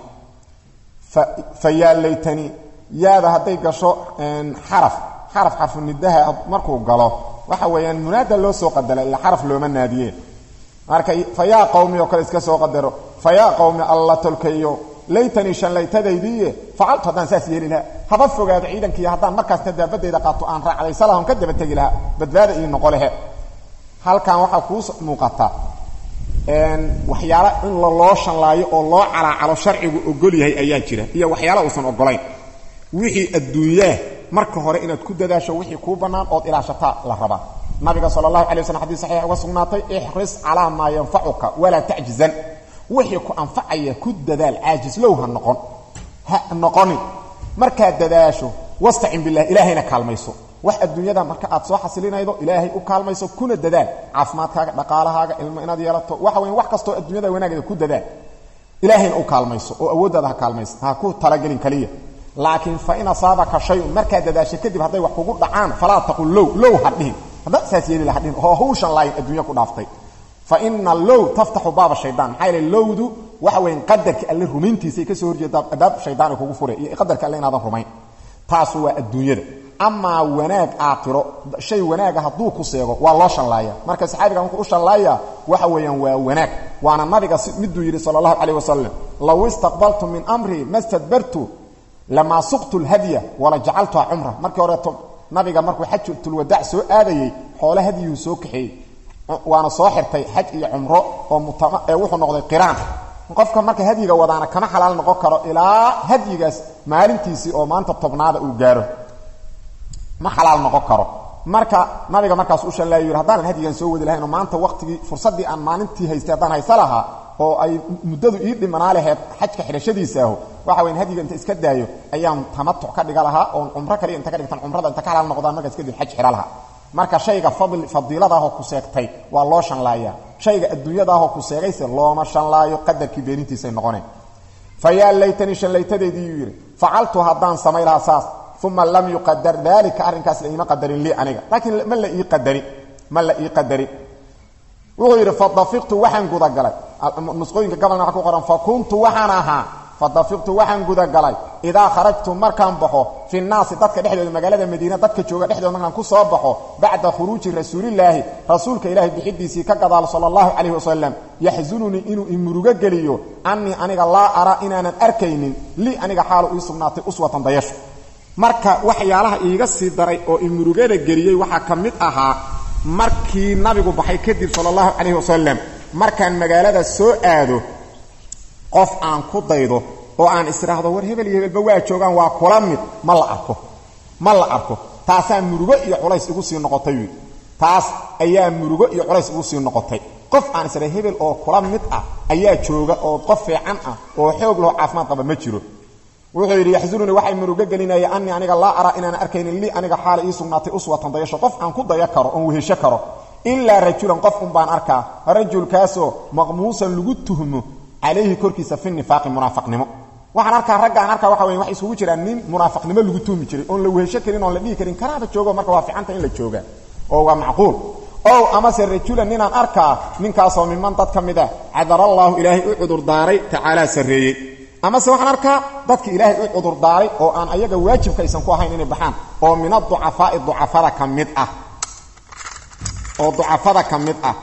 fa yaa laytanii yaada hadday gasho xaraf xaraf xarfunidaha markuu galo waxa weeyaan munaada loo soo qadara ila xaraf looma naadiye marka fa yaa qowmi oo kale iska soo qadaro fa yaa qowmi alla tolkayo laytanii shanlaytadaydiiye facaltu haddaan saas yeeli lahaa haba fogaado ciidankiiyo haddaan markaasna daabadayda qaato aan raacdaysalahon ka daba tegi lahaa badbaada ii noqo lehe halkan waxaa kuu muuqata waxyaala in loo shanlaayo oo loo calaacalo sharcigu ogol yahay ayaa jira iyo waxyaala uusan ogolayn wixii adduunyaah marka hore inaad ku dadaasho wixii kuu bannaan ood ilaashataa la rabaa nabiga sala allahu alay waslam xadis saxiix uga sugnaatay ixris calaa maa yanfacuka walaa tacjizan wixii ku anfacaya ku dadaal caajislow ha noqon ha noqonin markaad dadaasho wastacin bilah ilaahayna kaalmayso wax adduunyada marka aad soo xasilinaydo ilaahay u kaalmayso kuna dadaal caafimaadkaaga dhaqaalahaaga ilmo inaad yeelato waxa weya wax kastoo adduunyada wanaageeda ku dadaal ilaahayna u kaalmayso oo awooddaada ha kaalmayso ha ku talagelin kaliya laakiin fa in asaabaka shayun markaad dadaasho kadib hadday wax kugu dhacaan falaa taqul low low ha dhihin haddaad saas yeeli laha dhihin oo hawshan laayin adduunya ku dhaaftay faina low taftaxu baaba shaydaan maxaa yeel lowdu waxa weyan qadarka alle rumayntiisay ka soo horjeedaa adaab shaydaan ay kugu fure iyo qadarka alle inaadan rumayn taasu waa adduunyada amaa wanaag aakhiro shay wanaaga hadduu ku seego waa loo shanlaaya marka saxaabiga markuu u shanlaaya waxa weeyaan waa wanaag waana nabiga miduu yidhi sala allahu calayh wasalam low istaqbaltu min amrii ma stadbartu lamaa suqtu lhadya wala jacaltuha cumra markii horeeto nabiga markuu xajatulwadaac soo aadayey xoole hadyihuu soo kaxeeyey waana soo xirtay xaj iyo cumro oo ee wuxuu noqday qiraan qofka marka hadyiga wadaana kama xalaal noqon karo ilaa hadyigaas maalintiisii oo maanta tobnaada uu gaaro ma xalaal noqon karo marka nabiga markaas u shanlaayo yidhi haddaanan hadyigan soo wadi lahayn oo maanta waqtigii fursaddii aan maalintii haystay haddaan haysa lahaa oo ay muddadu ii dhimanaa laheyd xajka xidhashadiisa aho waxa weyan hadyiga inta iska daayo ayaan tamatuc ka dhiga lahaa oon cumro kaliya inta ka dhigtan cumrada inta ka xalaal noqdaan markaas kadib xaj xidha lahaa marka shayga fadl fadiiladaahoo ku seegtay waa loo shanlaaya shayga adduunyadaahoo ku seegayse looma shanlaayo qadarkii beenintiisay noqoneen fa yaa laytanii shanlaytadeediiyuu yidhi facaltu haddaan samay lahaa saas uma lam yuqadar daalika arrinkaas la iima qadarin lii aniga laakiin ma la ii qadarin ma la ii qadarin wuxuu yidhi fadafiqtu waxaan gudagalay nusqooyinka gabalna waxa ku qoran fa kuntu waxaan ahaa fadafiqtu waxaan gudagalay idaa kharajtu markaan baxo fi nnaasi dadka dhexdooda magaalada madiina dadka jooga dhexdooda markaan ku soo baxo bacda khuruuji rasuulillaahi rasuulka ilaahay bixidiisii ka gadaal sala allahu calayhi wasalam yaxsununii inuu imurugo geliyo annii aniga laa araa inaanan arkaynin lii aniga xaalu ii sugnaatay uswatan dayasho marka waxyaalaha iiga sii daray oo imurugada geliyey waxaa ka mid ahaa markii nabigu baxay kadib sala allahu calayhi wasalam markaan magaalada soo aado qof aan ku daydo oo aan isdhaahdo war hebel iyo hebelba waa joogaan waa kula mid ma la arko ma la arko taasaa murugo iyo culays igu sii noqotay wy taas ayaa murugo iyo culays igu sii noqotay qof aan isdha hebel oo kula mid ah ayaa jooga oo qof fiican ah oo xoog laho caafimaad qaba ma jiro wuxuu yidhi yaxzununii waxay murugo gelinaya anii aniga laa araa inaan arkaynin lii aniga xaala ii sugnaatay uswatan dayasho qof aan ku daya karo oon wehesho karo ilaa rajulan qof un baan arkaa rajulkaasoo maqmuusan lagu tuhmo calayhi korkiisa fi nifaaqi munaafaqnimo waxaan arkaa raggaan arkaa waxa weya wax isugu jiraan nin munaafaqnimo lagu tuumi jiray oon la wehesho karin oon la dhihi karin kanaaba joogo marka waa fiicanta in la joogaa oo waa macquul ow amase rajulan ninaan arkaa ninkaasoo miman dad ka mid a cadarallaahu ilaahay u cudurdaaray tacaalaa sarreeyey amase waxaan arkaa dadki ilaahay u cudurdaaray oo aan ayaga waajibka aysan ku ahayn inay baxaan oo min aducafaa'i ducafada ka mid ah oo ducafada ka mid ah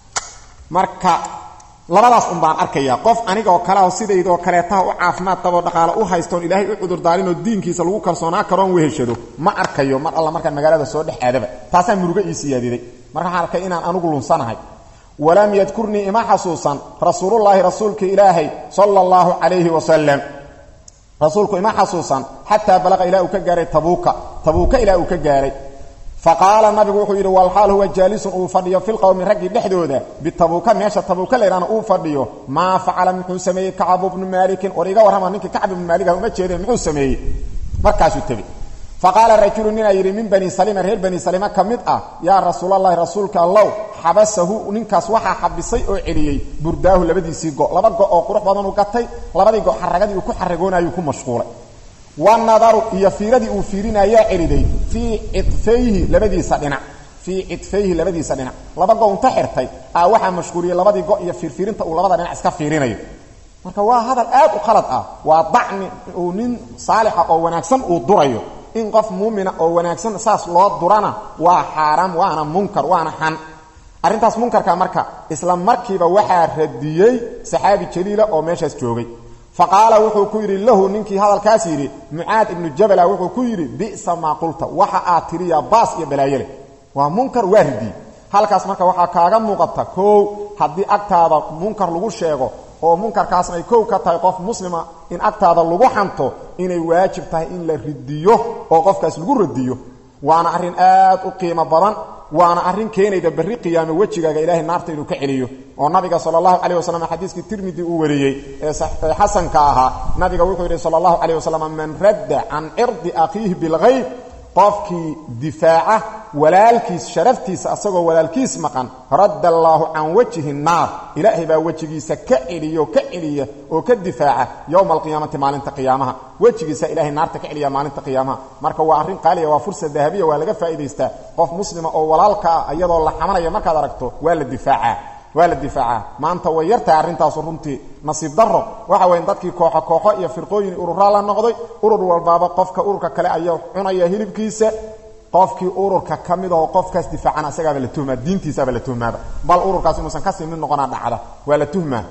marka labadaas un baan arkayaa qof anigaoo kaleaho sidaydoo kaleetaha u caafimaad qaboo dhaqaale u haystoon ilaahay u cudurdaarinoo diinkiisa lagu kalsoonaa karoon weheshado ma arkayo mar alla markaan magaalada soo dhex aadaba taasaa murugo ii siyaadiday marka waxaan arkay inaan anugu lunsanahay walam yadkurnii ima xasuusan rasuulullaahi rasuulka ilaahay sala allahu calayhi wasalam rasuulku ima xasuusan xataa balaqa ilaa uu ka gaaray tabuuka tabuuka ilaa uu ka gaaray faqaala nabigu wuxuu yidhi walxaal huwa jaalisun uu fadhiyo filqowmi raggii dhexdooda bitabuuka meesha tabuuka laydhahna uu fadhiyo maa facala muxuu sameeyey kacbu bnu maalikin war iga warrama ninkii kacb ibnu maaliga uma jeedeen muxuu sameeyey markaasuu tegi faqaala rajulu ninaa yidhi min bani salima reer bani salima ka mid ah yaa rasuulalahi rasuulka allow xabasahu ninkaas waxaa xabisay oo celiyey burdaahu labadiisii go laba go oo qurux badan u gatay labadii go xaragadii uu ku xaragoonayuu ku mashquulay wanadaru iyo fiiradii uu fiirinayaa celiday fii cidfayhi labadiisa dhinac fii cidfayhi labadiisa dhinac laba go unta xirtay a waxaa mashquuliyey labadii go iyo fiirfiirinta uu labada dhinac iska fiirinayo marka waa hadal aad u khalad ah waa dacni uu nin saalixa oo wanaagsan uu durayo in qof muumina oo wanaagsan saas loo durana waa xaaraam waana munkar waana xan arrintaas munkarka marka isla markiiba waxaa radiyey saxaabi jaliila oo meeshaas joogay faqaala wuxuu ku yidhi lahu ninkii hadalkaas yidhi mucaad ibnu jabala wuxuu ku yidhi bi'sa maa qulta waxa aad tiriyaa baas iyo balaayole waa munkar waa ridiyey halkaas marka waxaa kaaga muuqata koow haddii agtaada munkar lagu sheego oo munkarkaasna ay kow ka tahay qof muslima in agtaada lagu xanto inay waajib tahay in la ridiyo oo qofkaas lagu radiyo waana arrin aad u qiimo badan waana arrin keenayda berri qiyaame wejigaaga ilaahay naarta inuu ka celiyo oo nabiga sala allahu calayh wasalam xadiiskii tirmidi uu wariyey ee xasanka ahaa nabiga wuxuu yidhi sala allahu calayh wasalam man radda can cirdi akhiihi bilghayb qofkii difaaca walaalkiis sharaftiisa asagoo walaalkiis maqan radda allaahu can wajhi naar ilaahay baa wejigiisa ka celiyo ka celiya oo ka difaaca yowma alqiyaamati maalinta qiyaamaha wejigiisa ilahay naarta ka celiya maalinta qiyaamaha marka waa arrin qaaliya waa fursa dahabiya waa laga faa'idaystaa qof muslima oo walaalka ah iyadoo la xamanaya markaad aragto waa la difaacaa waa la difaacaa maanta way yartahay arrintaasu runtii nasiib darro waxa weya dadkii kooxo kooxo iyo firqooyin ururaa la noqday urur walbaaba qofka ururka kale ayaa cunaya hilibkiisa qofkii ururka ka mid aho qofkaas difaacana isagaaba la tuhmaa diintiisaaba la tuhmaaba bal ururkaas inuusan kasii mid noqonaa dhacda waa la tuhmaa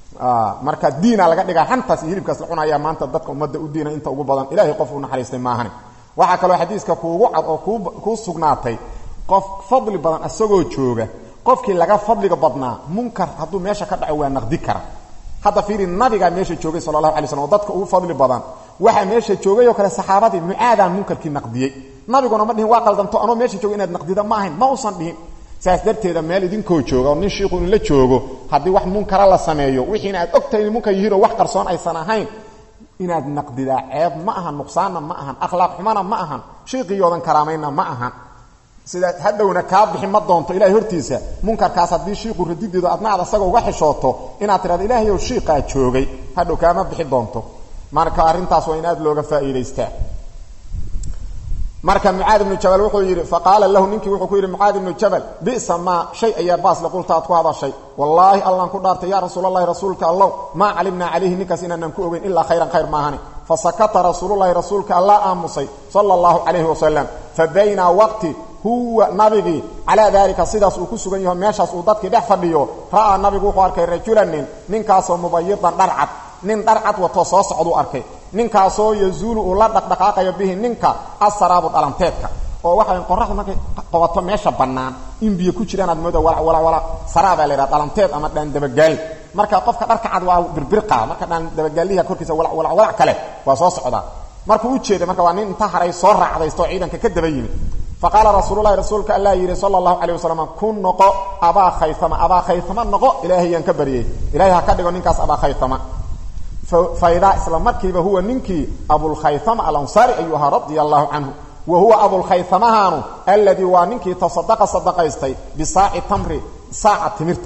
marka diina laga dhigaa hantaas iyo hilibkaas la cunaya maanta dadka ummadda u diina inta ugu badan ilahay qof u naxariistay maahane waxaa kaloo xadiiska kuugu cad oo kuu sugnaatay qof fadli badan isagoo jooga qofkii laga fadliga badnaa munkar hadduu meesha ka dhaco waa naqdi kara hadda fiiri nabigaa meesha joogay sala allahu alay slam oo dadka ugu fadli badan waxaa meesha joogay oo kale saxaabadii mucaadaan munkarkii naqdiyey nabiguna ma dhihin waa qaldanto anoo meesha joogo inaad naqdida ma ahayn ma usan dhihin saas darteeda meel idinkoo jooga oo nin shiiku inla joogo haddii wax munkara la sameeyo wixiina aad ogtahay in munkar yihiinoo wax qarsoon aysan ahayn inaad naqdidaa ceeb ma ahan nuqsaanna ma ahan akhlaaq xumana ma ahan shiiqiyoodan karaamayna ma ahan sidaa hadhowna kaa bixi ma doonto ilahay hortiisa munkarkaas haddii shiiqu radideedu adna aad asaga uga xishooto inaad tidhahdo ilaahayow shiiqaa joogay hadhow kaama bixi doonto marka arrintaas waa in aad looga faa'iidaystaa marka mucaad ibnu jabal wuxuu yidhi faqaala lahu ninkii wuxuu ku yidhi mucaad ibnu jabal bi'sa maa shay ayaa baasle qulta aad ku hadashay wallaahi allaan ku dhaartay yaa rasuulalahi rasuulka allow maa calimnaa calayhi ninkaas inaanan ku ogeyn ilaa khayran khayr maahani fasakata rasuululahi rasuulka allaa aamusay sala allahu calayhi wasalam fa baynaa waqti huwa nabigii calaa daalika sidaas uu ku sugan yaho meeshaas uu dadkii dhex fadhiyo ra'aa nabigu wuxuu arkay rajulanin ninkaasoo mubayidan dharcad nin dharcad watoo soo socduu arkay ninkaasoo yazuulu uu la dhaqdhaqaaqayo bihi ninka asaraabu dhalanteedka oo waxaa qoraxdu markay qabato meesha bannaan in biyo ku jiraan aad mooda walawala saraabaa la yidhaha dhalanteed ama dhaandabagaal marka qofka dharka cad waa birbirqa marka dhaandabagaaliha korkiisa walawalac kale waa soo socdaa markuu u jeeda marka waa nin inta haray soo raacdaysto oo ciidanka ka daba yimid faqaala rasuululahi rasuulka alla yidhi sala allahu calayh wasalam kun noqo abaa khayama abaa khayama noqo ilaahayaan ka baryey ilahay ha ka dhigo ninkaas abaa khayama faidaa isla markiiba huwa ninkii abulkhayama alansaari ayuu ahaa radia allahu canhu wa huwa abulkhayamahaanu alladii waa ninkii tasadaqa sadaqaystay bisaaci tamri saaca timirta ah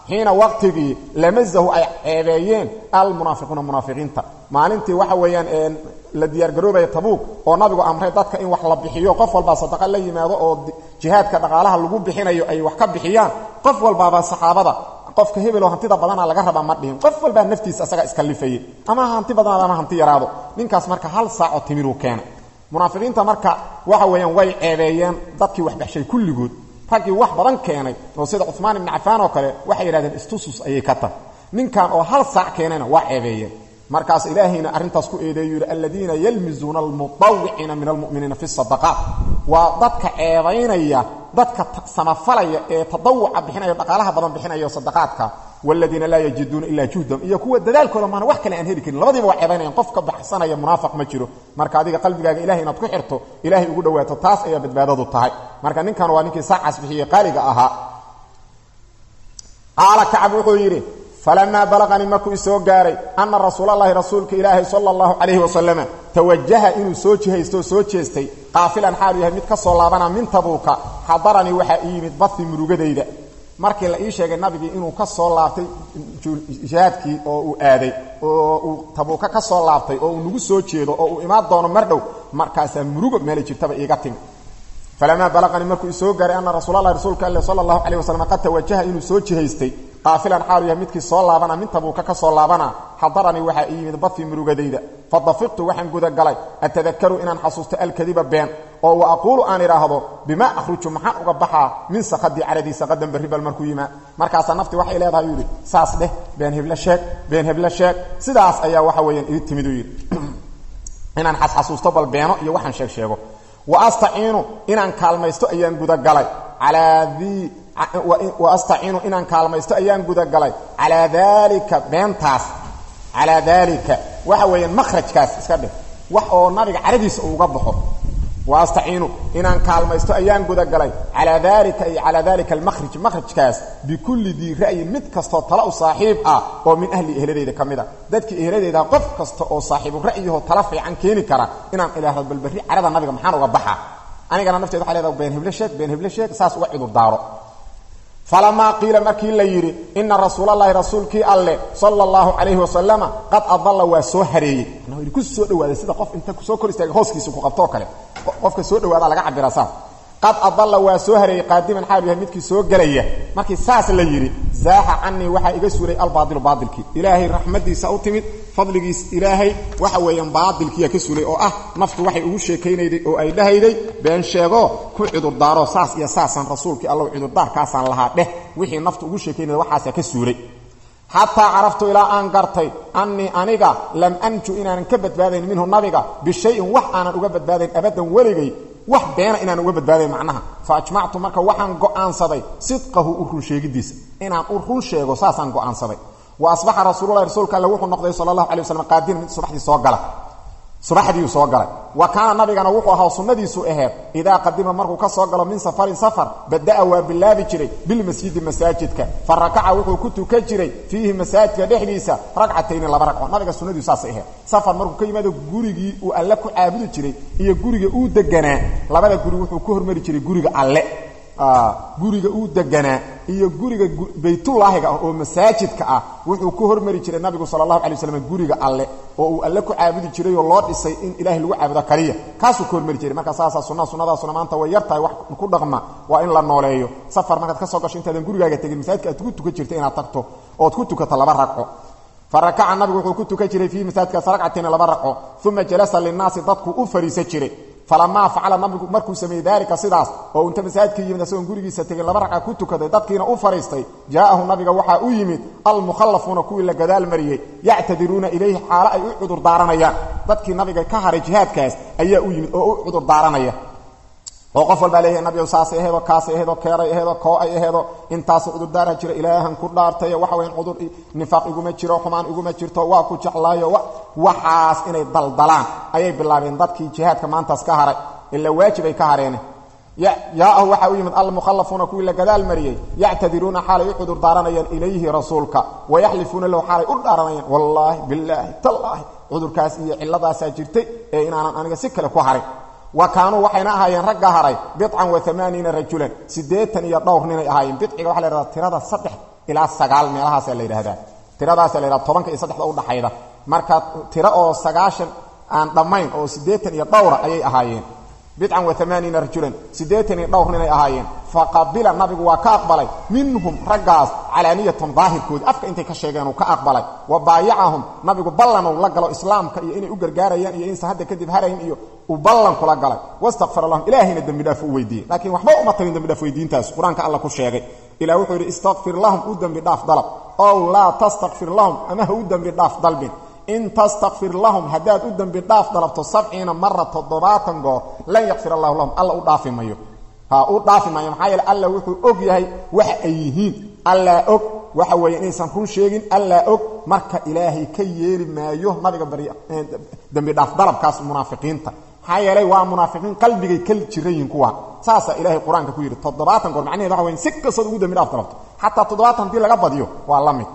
xiina waqtigii lamazahu ay ceebeeyeen almunaafiquuna munaafiqiinta maalintii waxa weeyaan la diyaargaroobaya tabuug oo nabigu amray dadka in wax la bixiyo qof walbaa sadaqa la yimaado oo jihaadka dhaqaalaha lagu bixinayo ay wax ka bixiyaan qof walbaaba saxaabada qofka hebeloo hantida badana laga rabaa ma dhihin qof walbaa naftiisa asaga iskalifayay ama hanti badanaad ama hanti yaraado ninkaas marka hal saaco timiruu keenay munaafiqiinta marka waxa weeyaan way ceebeeyeen dadkii wax baxshay kulligood raggii wax badan keenay oo sida cumaan ibni cafaan oo kale waxay yidhahdeen istusus ayay ka tahay ninkan oo hal saac keenayna waa ceebeeyeen markaas ilaahayna arrintaas ku eedeeyu yidhi aladiina yalmizuuna almutawiciina min almu'miniina fi sadaqaat waa dadka ceebaynaya dadka samafalaya ee tadawuca bixinaya dhaqaalaha badan bixinaya sadaqaadka waladiina laa yajiduuna ilaa juhdahum iyo kuwa dadaalkooda maana wax kale aan heli karin labadiiba waa ceebaynayan qof ka baxsanaya munaafiq ma jiro marka adiga qalbigaaga ilahay inaad ku xirto ilaahay ugu dhawaato taas ayaa badbaadadu tahay marka ninkan waa ninkii saacaas bixiyey qaaliga ahaa qaala kacab wuxuu yidhi falamaa balaqanii markuu isoo gaaray anna rasuulalahi rasuulka ilaahi sala allahu calayhi wasalama tawajaha inuu soo jihaysto oo soo jeestay qaafilan xaalu yahay mid ka soo laabana min tabuuka xadaranii waxaa ii yimid bahi murugadayda markii la ii sheegay nabigii inuu ka soo laabtay jihaadkii oo uu aaday oo uu tabuuka ka soo laabtay oo uu nagu soo jeedo oo uu imaan doono mar dhow markaasaa murugo meelay jirtaba iiga timi falamaa balaqanii markuu isoo gaaray anna rasuulalahi rasuulka alle sala allahu calayh wasalam qad tawajaha inuu soo jihaystay qaafilan xaalu yahay midkii soo laabana min tabuuka ka soo laabana xadaranii waxaa ii yimid badfii murugadayda fadafiqtu waxaan gudagalay atadakaru inaan xasuusto alkadiba been oo wa aquulu aan idhaahdo bimaa akhruju maxaan uga baxaa min sakadii caradii saqadan barribal markuu yimaa markaasaa nafti waxay leedahay yuu yidhi saas dheh been heblo sheeg been heblo sheeg sidaas ayaa waxa weeyaan ii timid uu yidhi inaan xasxasuusto bal beeno iyo waxaan sheeg sheego wa astaciinu inaan kaalmaysto ayaan gudagalay calaa dii waastaciinu inaan kaalmaysto ayaan gudagalay calaa daalika beentaas calaa daalika waxa weeyaan makhrajkaas iska dheh wax oo nabiga caradiisa uuga baxo waastaciinu inaan kaalmaysto ayaan gudagalay calaa daalika ay calaa daalika almakhraj makhrajkaas bikulli dii ra'yin mid kastoo tala u saaxiib ah oo min ahli ehladayda ka mid a dadkii ehladayda qof kasta oo saaxiibu ra'yahoo tala fiican keeni kara inaan ilaahdo balberri carada nabiga maxaan uga baxaa anigana nafteed waxay leedaha been heblo sheeg been heblo sheeg saas uga cudurdaaro falamaa qiila markii la yidhi ina rasuulalahi rasuulkii alle sala allahu calayhi wasalama qad adalla waa soo hareeyey ku soo dhawaaday sida qof inta soo kor istaaga hooskiisa ku qabtoo kale qofka soo dhawaada laga cabira saas qad adalla waa soo hareeyey qaadiman xaalu yahay midkii soo gelaya markii saas la yidhi zaaxa canii waxaa iga suulay albaadilu baadilkii ilaahay raxmadiisa u timid fadligiis ilaahay waxa weeyaan baadilkiiya ka suulay oo ah naftu waxay ugu sheekaynayday oo ay dhahayday been sheego ku cudurdaaro saas iyo saasaan rasuulkii allow cudurdaarkaasaan lahaa dheh wixii naftu ugu sheekaynayda waxaasaa ka suulay xataa caraftu ilaa aan gartay annii aniga lam anju inaanan ka badbaadayn minhu nabiga bishayin wax aanan uga badbaadayn abaddan weligay wax beena inaan uga badbaaday macnaha fa ajmactu marka waxaan go'aansaday sidqahu u run sheegidiisa inaan u run sheego saasaan go'aansaday wa asbaxa rasuululahi rasuulka alle wuxuu noqday sala allahu alay waslam qaadiran mid subaxdii soo gala subaxdiiu soo galay wa kaana nabigana wuxuu ahaa sunnadiisu aheed idaa qadima markuu ka soo galo min safarin safar bada'a waa bilaabi jiray bilmasjidi masaajidka fa rakaca wuxuu ku tukan jiray fiihi masaajidka dhexdiisa ragcatayni laba ragco nabiga sunnadiisu saasay aheed safar markuu ka yimaado gurigii uu alle ku caabudi jiray iyo guriga uu deganaa labada guri wuxuu ku hormari jiray guriga alle guriga uu deganaa iyo guriga baytullaahiga ah oo masaajidka ah wuxuu ku hormari jiray nabigu sala allahu alay waslam guriga alle oo uu alle ku caabudi jiray oo loo dhisay in ilaahay lagu caabudo kaliya kaasuu ku hormari jiray marka saasaa sunnaha sunnadaasuna maanta way yar tahay wax ku dhaqma waa in la nooleeyo safar markaad ka soo gasho intaadan gurigaaga tegin masaajidka aad ku tukan jirta inaad tagto ood ku tukato laba ragco farakaca nabigu wuxuu ku tukan jiray fiihi masaajidkaas ragcatayni laba ragco uma jalasa linnaasi dadku u fariisan jiray falamaa facala nabigu markuu sameeyey daalika sidaas oo inta masaajidka yimid asagoon gurigiisa tegin laba ragca ku tukaday dadkiina u fariistay jaa'ahu nabiga waxaa u yimid almukhallafuuna kuwii la gadaal mariyey yactadiruuna ilayhi xaalo ay u cudur daaranayaan dadkii nabiga ka haray jihaadkaas ayaa u yimid oo u cudur daaranaya oo qof walbaa leeyahay nabigow saasay aheedoo kaasay aheedoo keeray aheedoo koo ay aheedoo intaasu cudurdaara jira ilaahan ku dhaartayo waxa wayan cudur nifaaq iguma jiro xumaan iguma jirto waa ku jeclaayo waxaas inay daldalaan ayay bilaabeen dadkii jihaadka maantaas ka haray ila waajib ay ka hareene yaa'ahu waxaa u yimid almukhallafuuna kuwii la gadaal mariyey yactadiruuna xaalay u cudur daaranayaan ilayhi rasuulka wayaxlifuuna lahu xaalay u dhaaranayaan wallaahi bilaahi tallaahi cudurkaas iyo cilladaasaa jirtay ee inaanan aniga si kale ku harin wa kaanuu waxayna ahaayeen ragga haray bican wa amaaniina rajulan siddeetan iyo dhowr ninay ahaayeen bidciga waxa la hahdaa tirada saddex ilaa sagaal meelahaasaa la yidhahdaa tiradaasa la yidhahda tobanka iyo saddexda udhaxayda marka tiro oo sagaashan aan dhammayn oo siddeetan iyo dhowra ayay ahaayeen bidcan wa amaaniina rajulan siddeetan iyo dhowr ninay ahaayeen faqabila nabigu waa ka aqbalay minhum raggaas calaaniyatan daahirkoodi afka intay ka sheegeen uu ka aqbalay wa baayacahum nabigu ballanuu la galo islaamka iyo inay u gargaarayaan iyo insa hadda kadib harayn iyo uu ballan kula galay wastakfara lahum ilaahayna dembi dhaaf u weydiiyey laakiin waxba uma tarin dembi dhaaf weydiintaas qur-aanka alla ku sheegay ilah wuxuu yidhi istakfir lahum u dembi dhaaf dalab ow laa tastakfir lahum ama ha u dembi dhaaf dalbin in tastakfir lahum haddaad u dembi dhaaf dalabto sabciina mara toddobaatan goor lan yakfir allahu lahum alla u dhaafi mayo ha u dhaafi maayo maxaa yeele alla wuxuu og yahay waxa ay yihiin allaa og waxa weeye inaysan run sheegin allaa og marka ilaahay ka yeeli maayo nabiga bari dembi dhaaf dalabkaas munaafiqiinta maxaa yeelay waa munaafiqiin qalbigay ka jiran yihiin kuwa saasaa ilaahay qur-aanka ku yidhi toddobaatan goor macnaheed waxa weyn si kastood ugu dembi dhaaf dalabto xataa toddobaatan haddii laga badiyo waa la mid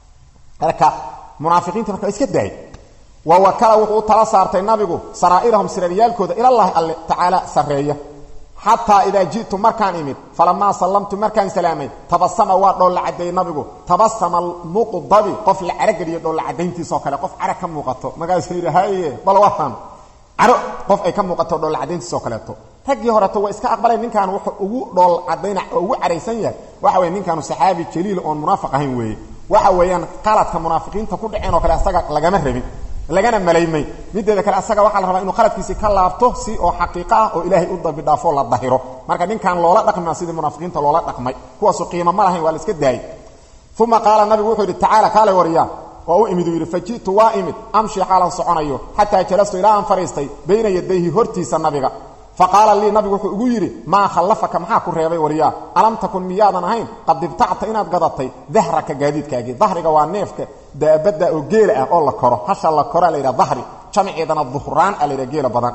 marka munaafiqiinta marka iska daayay wa wakala wuxuu u tala saartay nabigu saraa'irahum siraryaalkooda ilallaahi alle tacaala sarreeya xataa idaa ji'tu markaan imid falamaa sallamtu markaan salaamay tabasama waa dhoolla caddeeyey nabigu tabasama almuqdabi qof la carageliyo dhoolla caddayntiisoo kale qof carag ka muuqato markaasuu yidhi haye bal wahan caro qof ay ka muuqato dhoolla caddayntiisoo kaleeto raggii horeto waa iska aqbaleen ninkaan wuxuu ugu dhool caddayna oo ugu caraysan yahay waxa weye ninkaanu saxaabi jaliil oon munaafiq ahayn weeye waxa weeyaan qaladka munaafiqiinta ku dhaceen oo kale asaga lagama rabin lagana malaymay mideeda kale asaga waxaa la rabaa inuu qaladkiisii ka laabto si oo xaqiiqo ah oo ilaahay u dambi dhaafo la dahiro marka ninkan loola dhaqmaa sidii munaafiqiinta loola dhaqmay kuwaasu qiimo ma lahayn waa la iska daayay uma qaala nabigu wuxuu yidhi tacaala kaale wariyaa waa u imid uu yidhi faji'tu waa imid amshi xaalan soconayo xataa jalastu ilaa aan fadhiistay bayna yadayhi hortiisa nabiga faqaala lii nabigu wuxuu igu yidhi maa khallafaka maxaa ku reebay waryaa alam takun miyaadan ahayn qad ibtacta inaad gadatay dahraka gaadiidkaagii dahriga waa neefka daabadda oo geela ah oo la koro hasha la koraa la yidhaha dahri jamaceedana duhraan a la yidhaha geela badan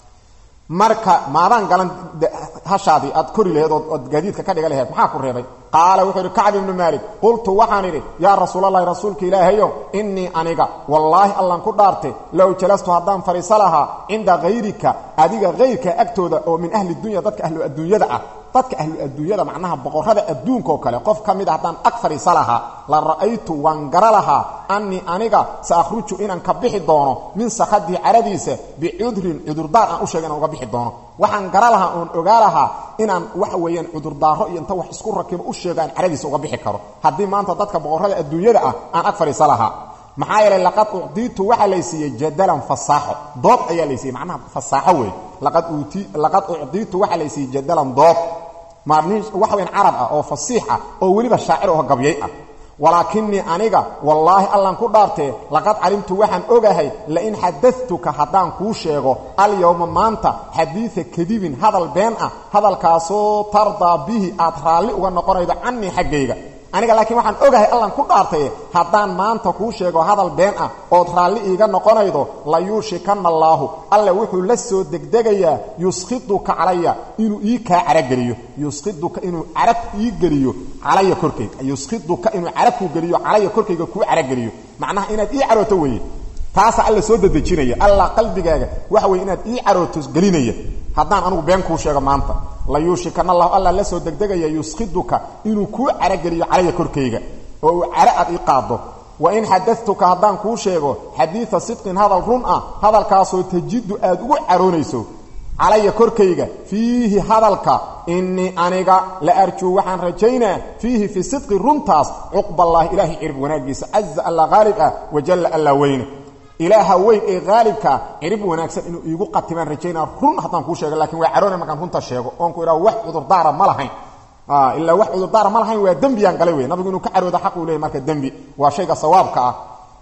marka maadaan galan hashaadii aad kori laheed ood gaadiidka ka dhiga laheed maxaa ku reebay qaala wuxuu yidhi kacb ibnu maalik qultu waxaan idhi yaa rasuulalahi rasuulka ilaahayow innii aniga wallaahi allan ku dhaarte low jalastu haddaan fadhiiso lahaa cinda hayrika adiga hayrka agtooda oo min ahli dunya dadka ahlu adduunyada ah dadka ahlu adduunyada macnaha boqorrada adduunkaoo kale qof ka mid a haddaan ag fadhiiso lahaa la ra'aytu waan gara lahaa annii aniga sa akhruju inaan ka bixi doono min sakhadii caradiisa bicudrin cudurdaar aan u sheega inaan uga bixi doono waxaan gara lahaa oon ogaa lahaa inaan waxa weeyaan cudurdaaro iyo inta wax isku rakibo u sheego aan caradiisa uga bixi karo haddii maanta dadka boqorrada adduunyada ah aan ag fadhiiso lahaa maxaa yeelay laqad ucdiitu waxaa laysiiyey jadalan fasaaxo dood ayaa laysiiyey macnaha fasaaxo weeye laqad uti laqad ucdiitu waxaa laysiiyey jadalan dood ma nin waxa weyan carab ah oo fasiix ah oo weliba shaacir oo gabyay ah walaakinii aniga wallaahi allan ku dhaartee laqad calimtu waxaan ogahay lain xadatuka haddaan kuu sheego alyowma maanta xadiida kadibin hadal been ah hadalkaasoo tardaa bihi aad raalli uga noqonaydo canii xaggayga aniga laakiin waxaan ogahay allan ku dhaartaye haddaan maanta kuu sheego hadal been ah ood raalli iiga noqonaydo la yuushikanna allaahu alle wuxuu la soo degdegayaa yuskhiduka calaya inuu ii kaa carageliyo yuskhiduka inuu carab ii geliyo calaya korkayga yuskhiduka inuu carabkuu geliyo calaya korkayga kuu carageliyo macnaha inaad ii carooto weeye taasaa alla soo dedejinaya alla qalbigaaga waxa weye inaad ii carooto gelinaya haddaan anugu been kuu sheego maanta la yuushikana allahu alla la soo degdegaya yuskhiduka inuu kuu carageliyo calaya korkayga oo uu caro aad ii qaado wa in xadatuka haddaan kuu sheego xadiida sidqin hadal run ah hadalkaasoo tajidu aad ugu caroonayso calaya korkayga fiihi hadalka innii aniga la arjuu waxaan rajaynaa fiihi fii sidqi runtaas cuqballaahi ilaahay cirib wanaaggiisa caza alla haalib ah wajalla alla weyne ilaaha weyn ee haalibkaa cirib wanaagsan inuu iigu qatimaan rajaynaa run haddaan kuu sheego lakiin waa caroona markaan runta sheego oonku idhaha wax cudurdaara ma lahayn ilaa wax cudurdaara ma lahayn waa dembiyaan galay wey nabigu inuu ka carooda xaq uu leeyay marka dembi waa shayga sawaabka ah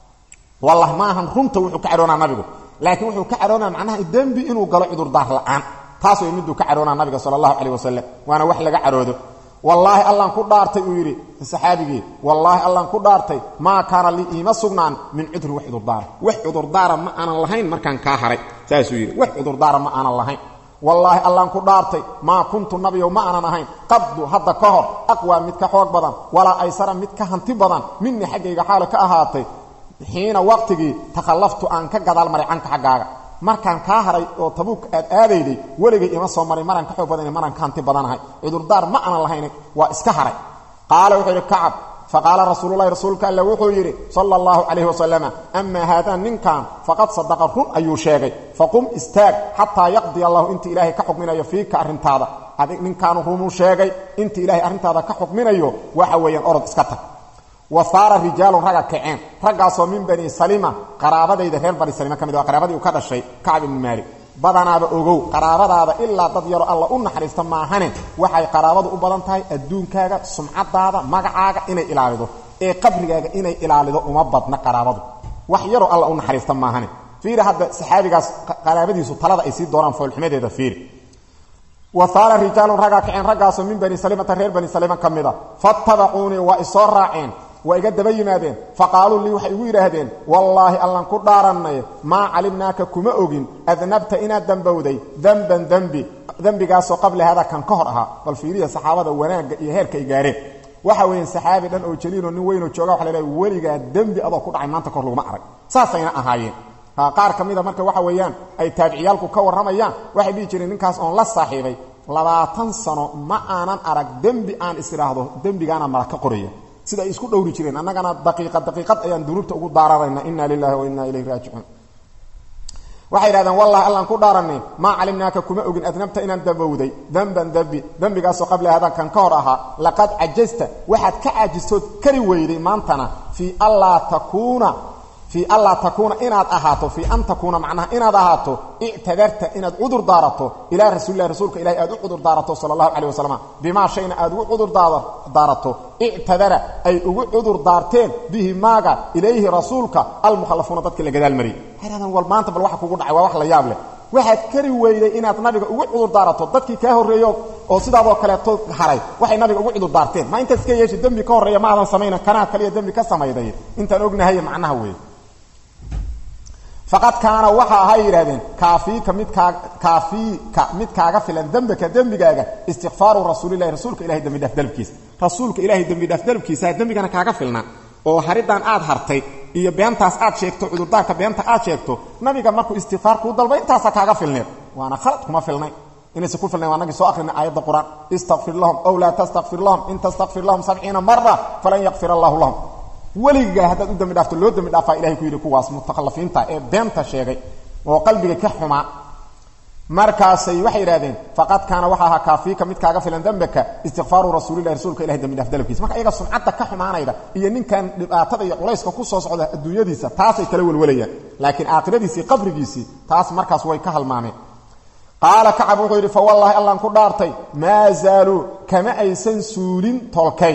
wallah ma ahan runta wuxuu ka caroonaa nabigu laakiin wuxuu ka caroonaa macnaha dembi inuu galo cudurdaar la'aan taas way miduu ka caroonaa nabiga sala allahu calayh wasalam waana wax laga caroodo wallaahi allaan ku dhaartay uu yidhi saxaabigii wallaahi allaan ku dhaartay maa kaana lii iima sugnaan min cudrin wax cudurdaara wax cudurdaara ma aanan lahayn markaan kaa haray saasuu yidhi wax cudurdaara ma aanan lahayn wallaahi allaan ku dhaartay maa kuntu nabiyow ma aanan ahayn qaddu hadda ka hor aqwaa mid ka xoog badan walaa aysara mid ka hanti badan minii xaggayga xaalo ka ahaatay xiina waqtigii takhallaftu aan ka gadaal maray canka xaggaaga markaan kaa haray oo tabuuk aad aadayday weligay ima soo maray maraan ka xoog badana maraan ka hanti badanahay cudurdaar ma aanan lahayn waa iska haray qaala wuxuu yidhi kacab faqaala rasuululahi rasuulka alle wuxuu yidhi sala allahu calayhi wasalama amaa haadaa ninkan faqad sadaqa run ayuu sheegay faqum istaag xataa yaqdiya allahu inta ilaahay ka xukminayo fiika arrintaada adig ninkaanu runuu sheegay inta ilaahay arrintaada ka xukminayo waxa weeyaan orod iska tag wa saara rijaalun ragga kaceen raggaasoo min bani salima qaraabadayda reer bani salima ka mid waa qaraabadii uu ka dhashay kacb ibni maalik badanaaba ogow qaraabadaada ilaa dad yaro alla u naxariista maahane waxay qaraabadu u badan tahay adduunkaaga sumcadaada magacaaga inay ilaalido ee qabrigaaga inay ilaalido uma badna qaraabadu wax yaroo alla u naxariista maahane fiiri hadda saxaabigaas qaraabadiisu talada ay sii doonaan foolxumadeeda fiiri wa saara rijaalun raggaa kaceen raggaasoo min bani salimata reer bani salima ka mid a fattabacuunii waa isoo raaceen waa iga daba yimaadeen faqaaluu lii waxay igu yidhaahdeen wallaahi allan ku dhaarannay maa calimnaaka kuma ogin adnabta inaad dembowday demban dembi dembigaasoo qabla hada kan ka hor ahaa bal fiiriya saxaabada wanaagga iyo heerka ay gaareen waxa weeyaan saxaabi dhan oo jaliiloo nin weynoo jooga waxa la leehay weligaa dembi adoo ku dhacay maanta kahor laguma arag saasayna ahaayeen qaar ka mida marka waxa weeyaan ay taabiciyaalku ka warramayaan waxay dhihi jireen ninkaas oon la saaxiibay labaatan sano ma aanan arag dembi aan is idhaahdo dembigaana mala ka qoraya sida ay isku dhowri jireen annagana daqiiqad daqiiqad ayaan dunuubta ugu daararayna inna lilahi wa inna ilayhi raajicuun waxay yidhahdeen wallahi allaan ku dhaaranay maa calimnaaka kuma ogin adnabta inaan dambowday demban dembi dembigaasoo qabla hadan kan ka hor ahaa laqad cajasta waxaad ka caajistood kari weyday maantana fii allaa takuuna fii anlaa takuuna inaad ahaato fii an takuuna macnaha inaad ahaato ictadarta inaad cudur daarato ilaa rasuulilahi rasuulka ilahi aad u cudur daarato sala allahu calay wasalam bimaa shayna aad ugu cudur daarato ictadara ay ugu cudur daarteen bihi maaga ilayhi rasuulka almukhallafuuna dadkii la gadaal mariyay waxay hahdaan wal maanta bal waxa kugu dhacay waa wax la yaab leh waxaad kari weyday inaad nabiga ugu cudur daarato dadkii kaa horreeyo oo sidaadoo kaleeto haray waxay nabiga ugu cudur daarteen ma intaad iska yeeshi dembi ka horreeya ma aadan samayna kanaa kaliya dembi ka samayday intaan ognahay macnaha weeye faqad kaana waxa ahay yidhahdeen kaafiika midkaa kaafiika mid kaaga filan dembaka dembigaaga istikfaaru rasuulilahi rasuulka ilahay dembi dhaaf dalbkiisa rasuulka ilahay dembi dhaaf dalbkiisa dembigana kaaga filna oo haridaan aad hartay iyo beentaas aad sheegto cudurdaarka beenta aad sheegto nabiga markuu istikfaar kuu dalba intaasa kaaga filneed waana khalad kuma filnay inaysa ku filnayn waa nagii soo akhrina aayadda qur-aan istakfir lahum ow laa tastakfir lahum in tastakfir lahum sabciina mara falan yakfir allahu lahum weligaa haddaad u dembi dhaafto loo dembi dhaafaa ilahay ku yidhi kuwaas mutakhallafiinta ee beenta sheegay oo qalbiga ka xumaa markaasay waxay yidhahdeen faqad kaana waxa ahaa kaafiika mid kaaga filan dembaka istikfaaru rasuulilahi rasuulka ilahay dembi dhaaf dalabkiisa marka iyaga sumcadda ka xumaanayda iyo ninkan dhibaatada iyo culayska ku soo socda adduunyadiisa taasay kala welwalayaan laakiin aakhiradiisii qabrigiisii taas markaas way ka halmaameen qaala kacab wuxuu yidhi fa wallaahi allaan ku dhaartay maa zaaluu kama aysan suulin tolkay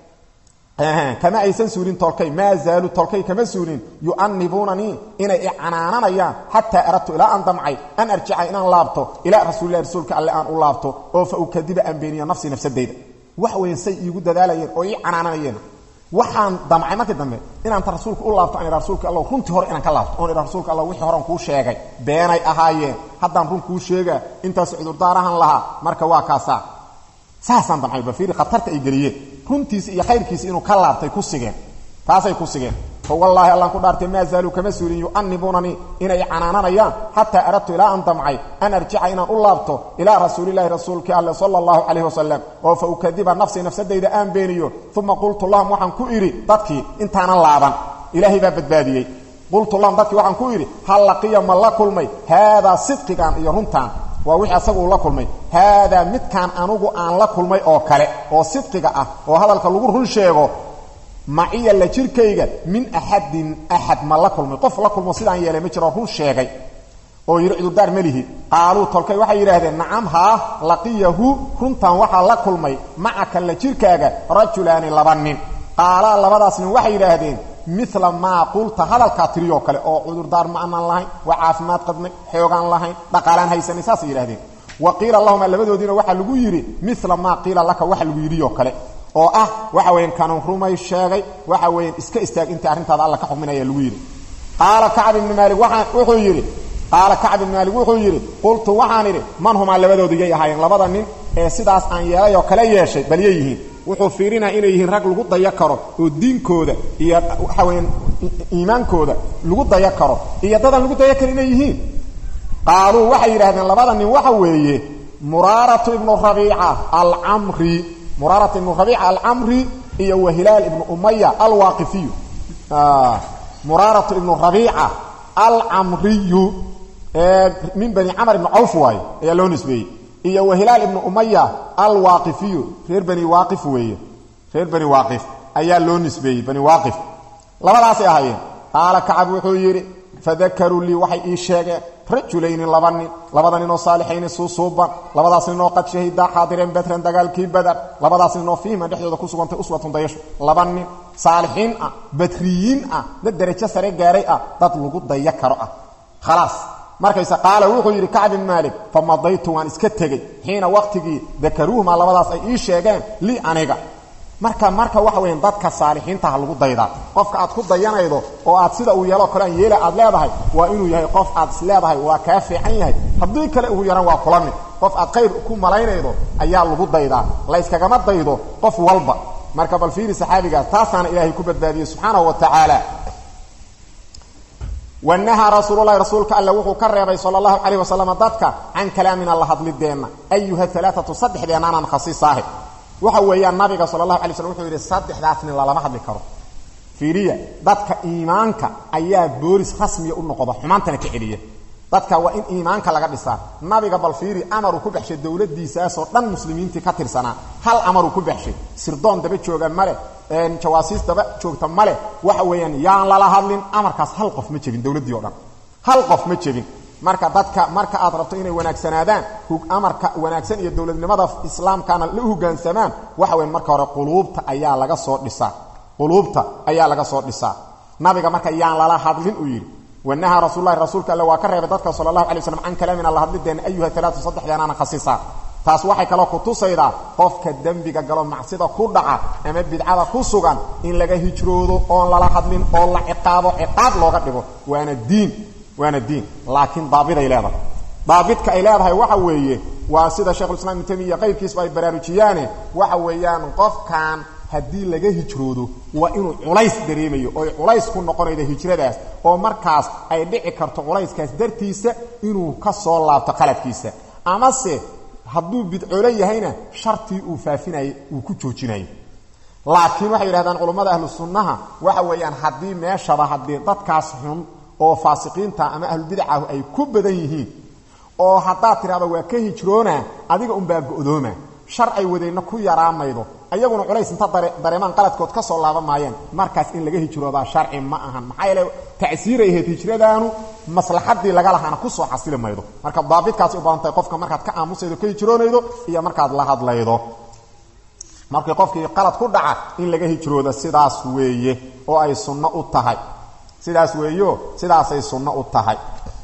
kama aysan suulin tolkay maa zaalu tolkay kama suulin yu'anibuunanii inay icanaananayaan xataa aradtu ilaa aan damcay an arjica inaan laabto ilaa rasuulilahi rasuulka alle aan u laabto oo fa ukadiba aan beeniyo nafsii nafsadayda wax weyn say iigu dadaalayeen oo ii canaananayeen waxaan damcay markii dambe inaanta rasuulka u laabto aan idha rasuulka alla runtii hore inaan ka laabto oon idha rasuulka alla wixii horean kuu sheegay beenay ahaayeen haddaan run kuu sheegaa intaas cudurdaarahan lahaa marka waa kaasaa saasaan damcay bafiiri khatarta ay geliyeen runtiisi iyo khayrkiisi inuu ka laabtay ku sigeen taasay ku sigeen fa wallaahi allaan ku dhaartay maa zaaluu kama suulin yu'anibuunanii inay canaananayaan xataa aradtu ilaa aan damcay an arjica inaan u laabto ilaa rasuulilahi rasuulkii alle sala allahu calayh wasalam oo fa ukadiba nafsii nafsadayda aan beeniyo uma qultu lahum waxaan ku idhi dadkii intaanan laaban ilaahay baa badbaadiyey qultu lahum dadkii waxaan ku idhi hal laqiya ma la kulmay haadaa sidqigan iyo runtaan waa wixii asagu uu la kulmay haadaa midkaan anugu aan la kulmay oo kale oo sidqiga ah oo hadalka lagu run sheego maciya la jirkayga min axadin axad ma la kulmay qof la kulmo sidaan yeelay ma jiro run sheegay oo yidhi cudurdaar melihi qaaluu tolkay waxay yidhaahdeen nacam haa laqiyahu runtan waxaa la kulmay macaka la jirkaaga rajulaani laba nin qaalaa labadaas nin waxay yidhaahdeen mila maa qulta hadalkaa tiriyoo kale oo cudurdaar ma anaan lahayn waa caafimaad qadnay xoogaan lahayn dhaqaalaan haysanay saasay yidhahdeen wa qiila lahuma labadoodiina waxaa lagu yidhi mila maa qiila laka waxa lagu yidhiyoo kale oo ah waxa weyan kanun rumay sheegay waxa weyan iska istaag inta arrintaada alla ka xukminaya lagu yidhi qaala kacb ibni maali waaa wuxuu yidhi qaala kacb ibni maalik wuxuu yidhi qultu waxaan idhi man humaa labadoodu yay ahaayeen labada nin ee sidaas aan yeelay oo kale yeeshay bal yay yihiin wuxuu fiirinaya inay yihiin rag lagu daya karo oo diinkooda iyo waxa weyaan iimaankooda lagu daya karo iyo dadaan lagu daya karo inay yihiin qaaluu waxay yidhahdeen labada nin waxa weeye muraaratu ibnu rabiica alcamri muraaratu ibnu rabiica alcamri iyo wa hilaal ibnu umaya alwaaqifiyu muraaratu ibnu rabiica alcamriyu min bani camr ibni cawf waaye ayaa loo nisbeeyey iyo wa hilaal ibnu umaya alwaaqifiyu reer bani waaqif weeye reer bani waaqif ayaa loo nisbeeyey bani waaqif labadaasay ahaayeen qaala kacab wuxuu yidhi fadakaruu lii waxay ii sheegeen rajulayni laba nin labada ninoo saalixayni suusuuban labadaas ninoo qad shahidaa xaadireen badran dagaalkii badar labadaas ninoo fiihima dhexdooda ku sugantay uswatun dayasho laba nin saalixiin ah badriyiin ah dad darajo sare gaaray ah dad lagu daya karo ah khalaas markayse qaala wuxuu yidhi kacb bin maalik famadaytu waan iska tegey xiina waqtigii dakaruuhuma labadaas ay ii sheegeen lii aniga marka marka waxa weyan dadka saalixiintaha lagu daydaa qofka aad ku dayanaydo oo aad sida uu yeeloo kale aan yeela aad leedahay waa inuu yahay qof aad is leedahay waa kaa fiican yahay haddii kale ugu yaran waa kula mid qof aad khayr ku malaynaydo ayaa lagu daydaa layskagama daydo qof walba marka bal fiiri saxaabigaas taasaana ilaahay ku badbaadiyey subxaanahu wa tacaala wanahaa rasuululahi rasuulka alle wuxuu ka reebay sal allahu calayh wasalam dadka can kalaamina la hadlideenna ayuha alaaatu saddexdeennaanaan khasisaahe waxa weeyaan nabiga sal allahu alay slm wuxuu yidhi saddexdaas nin lalama hadli karo fiiriya dadka iimaanka ayaa boolis rasmiya u noqda xumaantana ka celiya dadka waa in iimaanka laga dhisaa nabiga bal fiiri amaruu ku baxshay dowladiisaasoo dhan muslimiintii ka tirsanaa hal amaruu ku baxshay sirdoon daba jooga male jawaasiis daba joogta male waxa weeyaan yaan lala hadlin amarkaas hal qof ma jebin dowladdii o dhan hal qof ma jebin marka dadka marka aad rabto inay wanaagsanaadaan amarka wanaagsan iyo dowladnimada islaamkana la hogaansamaan waxa weyan marka hore quluubta ayaa laga soo dhisaa quluubta ayaa laga soo dhisaa nabiga marka yaan lala hadlin uu yidhi wanahaa rasullahi rasuulka alle waa ka reebay dadka sala allahu alay slam can kalaamina la hadlideena ayuha alaatu saddexdeenaana khasisaa taas waxay kaloo ku tusaydaa qofka dembiga galo macsida ku dhaca ama bidcada ku sugan in laga hijroodo oon lala hadlin oo la ciqaabo ciqaab looga dhigo waana diin waana diin laakiin daabiday leedahay daabidka ay leedahay waxa weeye waa sida shekhulislam ibn tamiya qayrkiisba ay baraarujiyaane waxa weeyaan qofkan haddii laga hijroodo waa inuu culays dareemayo oy culays ku noqonaydo hijradaas oo markaas ay dhici karto culayskaas dartiisa inuu ka soo laabto qaladkiisa amase hadduu bidcoolo yahayna shartii uu faafinayay uu ku joojinayo laakiin waxay yidhahdaan culummada ahlu sunnaha waxa weeyaan haddii meeshaba haddii dadkaas xun oo faasiqiinta ama ahlubidacahu ay ku badan yihiin oo haddaad tidhahdo waa ka hijroona adiga unbaa go'dooma shar ay wadayna ku yaraamaydo ayaguna culays inta dareemaan qaladkood ka soo laaban maayeen markaas in laga hijroodaa sharci ma ahan maxaa yeele tacsiiray ahayd hijradaanu maslaxadii laga lahaana kusoo xasili maydo marka daabidkaasi u baahantahay qofka markaad ka aamusaydo ka hijroonaydo iyo markaad la hadlaydo markii qofkii qalad ku dhaca in laga hijrooda sidaas weeye oo ay sunno u tahay sidaas weeyo sidaasay sunno u tahay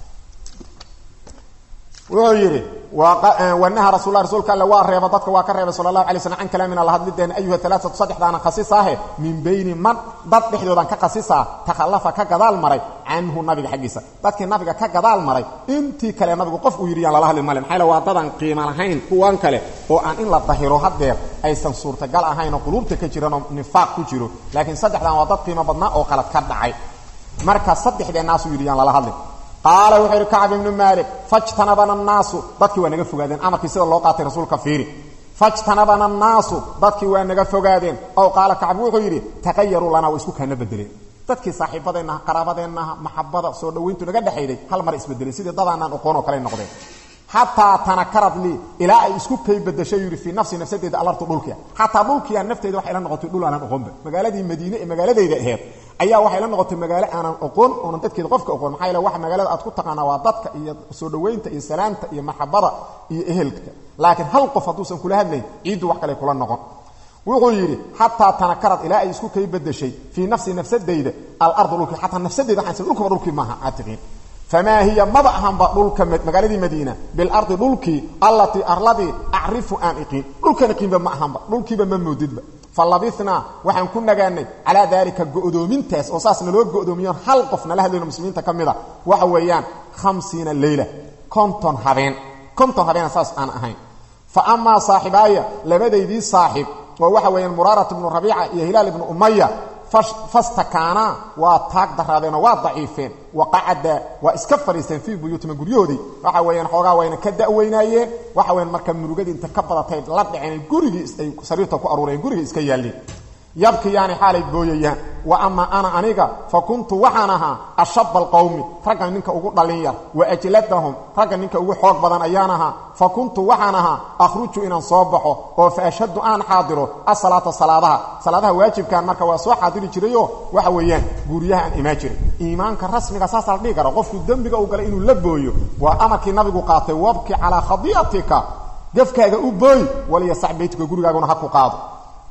wuxuu yidhi wanaha rasulla rasuulka alle waa reeba dadka waa ka reebay sala allahu alay slm can kalaamina la hadlideena ayuha alaaatu saddexdaana khasisaahe min bayni man dad dhexdoodan ka khasisaa takhallafa ka gadaal maray canhu nabiga xaggiisa dadkii nabiga ka gadaal maray intii kale nabigu qof uu yidhi yaan lala hadli male maxaa waa dadan qiimo lahayn kuwan kale oo aan in la dahiro haddeer aysan suurtagal ahayn oo quluubta ka jiranoo nifaaq ku jiro laakiin saddexdan waa dad qiimo badnaa oo qalad ka dhacay marka saddexdeennaasuu yidhi yaan lala hadlin qaala wuxuu yidhi kacb ibnu maalik fajtanabana annaasu dadkii waa naga fogaadeen amarkii sida loo qaatay rasuulka fiiri fajtanabana annaasu dadkii waa naga fogaadeen ow qaala kacb wuxuu yidhi taqayaruu lanaa waa isku kaana bedeleen dadkii saaxiibadeennaha qaraabadeennaha maxabada soo dhowayntu naga dhexayday hal mar isbedelay sidii dadaanaan oqoon oo kale noqdeen xataa tanakarad lii ilaa ay isku kay bedashay yidhi fii nafsi nafsadeeda alartu dhulkia xataa dhulkiia nafteeda waxay la noqotay dhul aanan oqoonba magaaladii madiine ee magaaladayda aheed ayaa waxay la noqotay magaalo aanan oqoon oonan dadkeeda qofka oqoon maxaa yaele waxa magaalada aad ku taqaanaa waa dadka iyo soo dhowaynta iyo salaamta iyo maxabada iyo ehelka laakiin hal qof hadduusan kula hadlayn ciiddu wax kale kula noqon wuxuu yidhi xataa tanakarad ilaa ay isku kay bedashay fii nafsi nafsadayda alardu dhulkii xataa nafsadeyda waxaan dhulkuba dhulkii maaha aad tiqiin famaa hiya maba ahanba dhulka magaaladii madiina bilardi dhulkii allatii arladii acrifu aan iqiin dhulkan iqiinba ma ahanba dhulkiiba ma moodidba fa labinaa waxaan ku nagaanay calaa daalika go'doomintaas oo saas naloo go'doomiyoon hal qof nala hadlayno muslimiinta ka mid a waxa weeyaan hamsiina leyla konton habeen konton habeena saas aan ahayn fa amaa saaxibaaya labadaydii saaxiib oo waxa weeyaan muraarat ibnu rabiica iyo hilaal ibnu umaya fastakaanaa waa taag daraadeenoo waa daciifeen waqacada waa iska fadhiisteen fii buyuutima guryahoodii waxa weeyaan xoogaa wayna ka da'weynaayeen waxa weyan marka murugadii inta ka badatay la dhaceen gurigii ay sariirta ku aruureen gurigii iska yaalleen yabkiyaani xaalay booyayaan wa ama ana aniga fa kuntu waxaan ahaa ashaba alqowmi ragga ninka ugu dhallin yar wa ajladahum ragga ninka ugu xoog badan ayaan ahaa fa kuntu waxaan ahaa akhruju inaan soo baxo oo fa ashhadu aan xaadiro asalaata salaadaha salaadaha waajibkan marka waa soo xaadiri jirayo waxa weeyaan guuryaha aan imaan jiray iimaanka rasmiga saasa la dhihi kara qofku dembiga uu galay inuu la booyo waa amarkii nabigu qaatay wabki calaa khadii'atika gafkaaga u booy waliyasac beytuka gurigaaguna ha ku qaado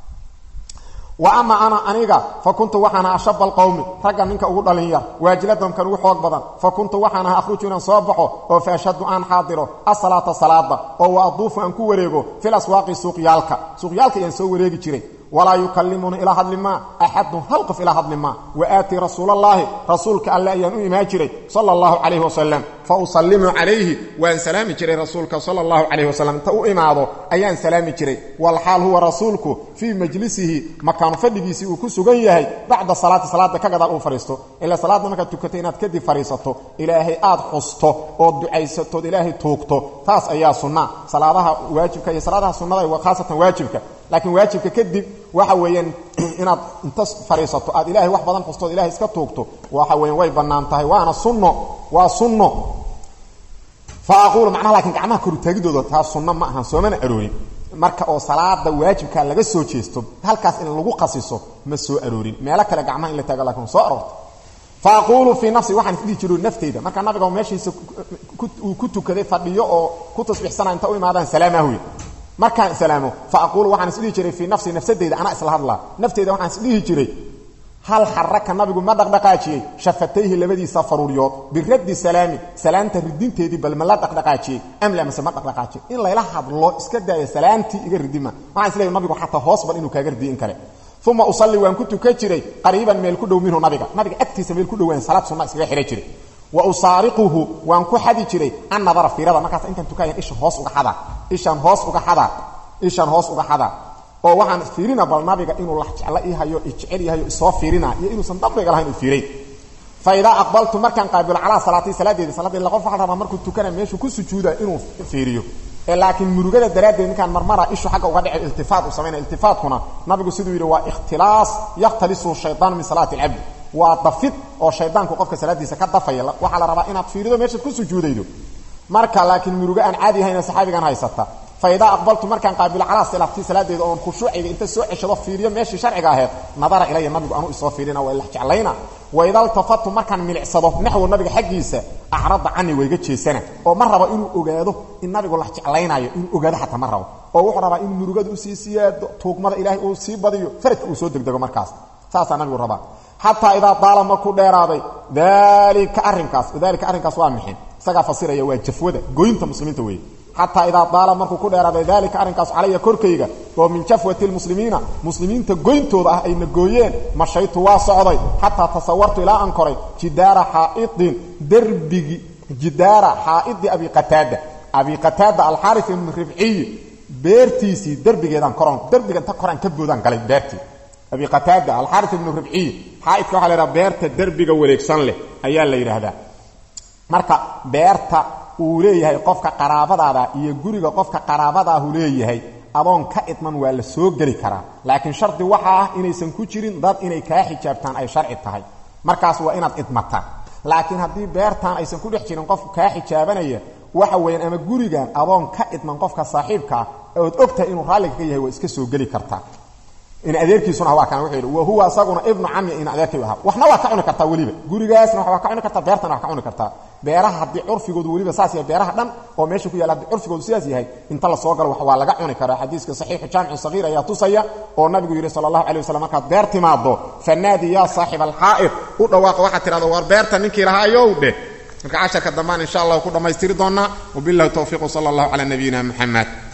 wa ama ana aniga fa kuntu waxaan aha ashaba alqowmi ragga ninka ugu dhalin yar waajiladahum kan ugu xoog badan fa kuntu waxaan aha akhruju inaan soo baxo oo fa ashhadu aan xaadiro asalaata salaada oo wa aduufu aan ku wareego fil aswaaqi suuqyaalka suuqyaalka ayaan soo wareegi jiray walaa yukallimuni ilaa hadli maa axadun hal qof ilaa hadli maa wa aatii rasuulallaahi rasuulka alle ayaan u imaan jiray sala allahu calayhi wasalam fa usallimu calayhi waan salaami jiray rasuulka sala allahu calayhi wasalam inta u imaado ayaan salaami jiray walxaal huwa rasuulku fii majlisihi makaanu fadhigiisii uu ku sugan yahay bacda salaati salaada ka gadaal uu fadhiisto ilaa salaadda markaad tukatay inaad kadib fadhiisato ilaahay aad xusto ood ducaysatood ilaahay tuugto taas ayaa sunna salaadaha waajibka iyo salaadaha sunnada khaasatan waajibka laakiin waajibka kadib waxa weeyaan inaad inta fadhiisato aad ilaahay wax badan xustood ilahay iska tuugto waxa weeyaan way bannaan tahay waana sunno waa sunno fa aquulu macnaha laakiin gacmaha korutaagidooda taa sunno ma ahan soomana aroorin marka oo salaada waajibkaa laga soo jeesto halkaas in lagu qasiso ma soo aroorin meelo kale gacmaha in la taago lakin soo aroorto fa aquulu fii nafsi waxaan isdhihi jiro nafteyda marka nabiga meeshiisa uu ku tukaday fadhiyo oo ku tasbiixsanaa inta u imaadaan salaamahuya markaan islaamo fa aquulu waxaan isdhihi jiray fii nafsi nafsadeyda anaa isla hadlaa nafteyda waxaan isdhihi jiray hal xaraka nabigu ma dhaqdhaqaajiyey shafatayhi labadiisa faruuryood biraddi salaami salaanta ridinteedii bal ma la dhaqdhaqaajiyey amla mase ma dhaqdhaqaajiye in layla hadlo iska daaya salaantii iga ridima waxaan isleeyahy nabigu xataa hoos bal inuu kaaga ridiyo in kale uma usalli waan ku tukan jiray qariiban meel ku dhow minhu nabiga nabiga agtiisa meel ku dhowaan salaad sunna iskaga xidhan jiray wa usaariquhu waan ku xadi jiray an nadara fiirada markaas intaan tukaayan isha hoos uga xadaa ishaan hoos uga xadaa ishaan hoos uga xadaa oo waxaan fiirina bal nabiga inuu lax jeclo ii hayo ijecel yahayo isoo fiirina iyo inuusan dambiga lahayn uu fiiray fa idaa aqbaltu markaan qaabilo calaa salaatii salaadeedi salaaddeedi qof waxaa rabaa markuu tukana meeshuu ku sujuuda inuu fiiriyo ee laakiin murugada daraaddeed ninkaan marmara ishu xagga uga dhici iltifaat uu samaynaya iltifaatkuna nabigu siduu yidhi waa ikhtilaas yakhtalisu shaytaan min salaati alcabdi waa dafid oo shaydaanku qofka salaadiisa ka dafaya waxaa la rabaa inaad fiirido meeshaad ku sujuudaydo marka laakiin murugo aan caadi ahayna saxaabigan haysata fa idaa aqbaltu markaan qaabilo calaa salaatii salaadeeda oon khushuucayga inta soo ceshado fiiriyo meeshii sharciga ahayd nadara ilaya nabigu anuu isoo fiirina waa ilax jeclayna waida ltafatu markaan milicsado naxwo nabiga xaggiisa acrada cani wayga jeesana oo ma rabo inuu ogaado in nabigu lax jeclaynaayo inuu ogaado xataa ma rabo oo wuxuu rabaa inuu murugada usii siyaado tuugmada ilaahay uu sii badiyo faradka uu soo degdego markaas saasaa nabigu rabaa xataa idaa daala markuu dheeraaday dalika arrinkaas dalika arrinkaas waa mixin isagaa fasiraya waa jafwada goynta muslimiinta weeye xataa idaa daala markuu ku dheeraaday dalika arrinkaas calaya korkayga oo min jafwati lmuslimiina muslimiinta goyntooda ah ayna gooyeen mashaytu waa socday xataa tasawartu ilaa aan koray jidaara xaaidin derbigi jidaara xaaidi abi qataada abi qataada alxaari ibnu ribciyi beertiisii derbigeedaan koran derbiga inta koraan ka boodaan galay beertii abi qataada alxaari ibnu ribciyi xaaidka waxa la yidhaha beerta derbiga wareegsan leh ayaa la yidhaahdaa marka beerta uu leeyahay qofka qaraabadaada iyo guriga qofka qaraabadaahu leeyahay adoon ka idman waa la soo geli karaa laakiin shardi waxa ah inaysan ku jirin dad inay kaa xijaabtaan ay sharci tahay markaas waa inaad idmataan laakiin haddii beertaan aysan ku dhex jirin qof kaa xijaabanaya waxa weeyaan ama gurigan adoon ka idman qofka saaxiibkaa ood ogtahay inuu raalliga ka yahay waa iska soo geli kartaa in adeerkiisuna waa kan wuxuu yidhi wa huwa asaguna ibnu camya in adeerkay ahaa waxna waa ka cuni kartaa weliba gurigaasna waa ka cuni kartaa beertana waa ka cuni kartaa beeraha haddii curfigoodu weliba saas yahay beeraha dhan oo meesha ku yaalla haddii curfigoodu sidaas yahay inta la soo galo waa laga cuni karaa xadiiska saxiixu jaamicu sagiir ayaa tusaya oo nabigu yidhi sala allahu alay wasalam markaad beer timaado fanaadi yaa saaxiba alxaa'id u dhawaaqa waxaad tidhahdo war beerta ninkii lahaayow dheh marka casharka dambaan insha allah ku dhammaystiri doonnaa wabillahi towfiiq sala allahu calaa nabiyina muxamed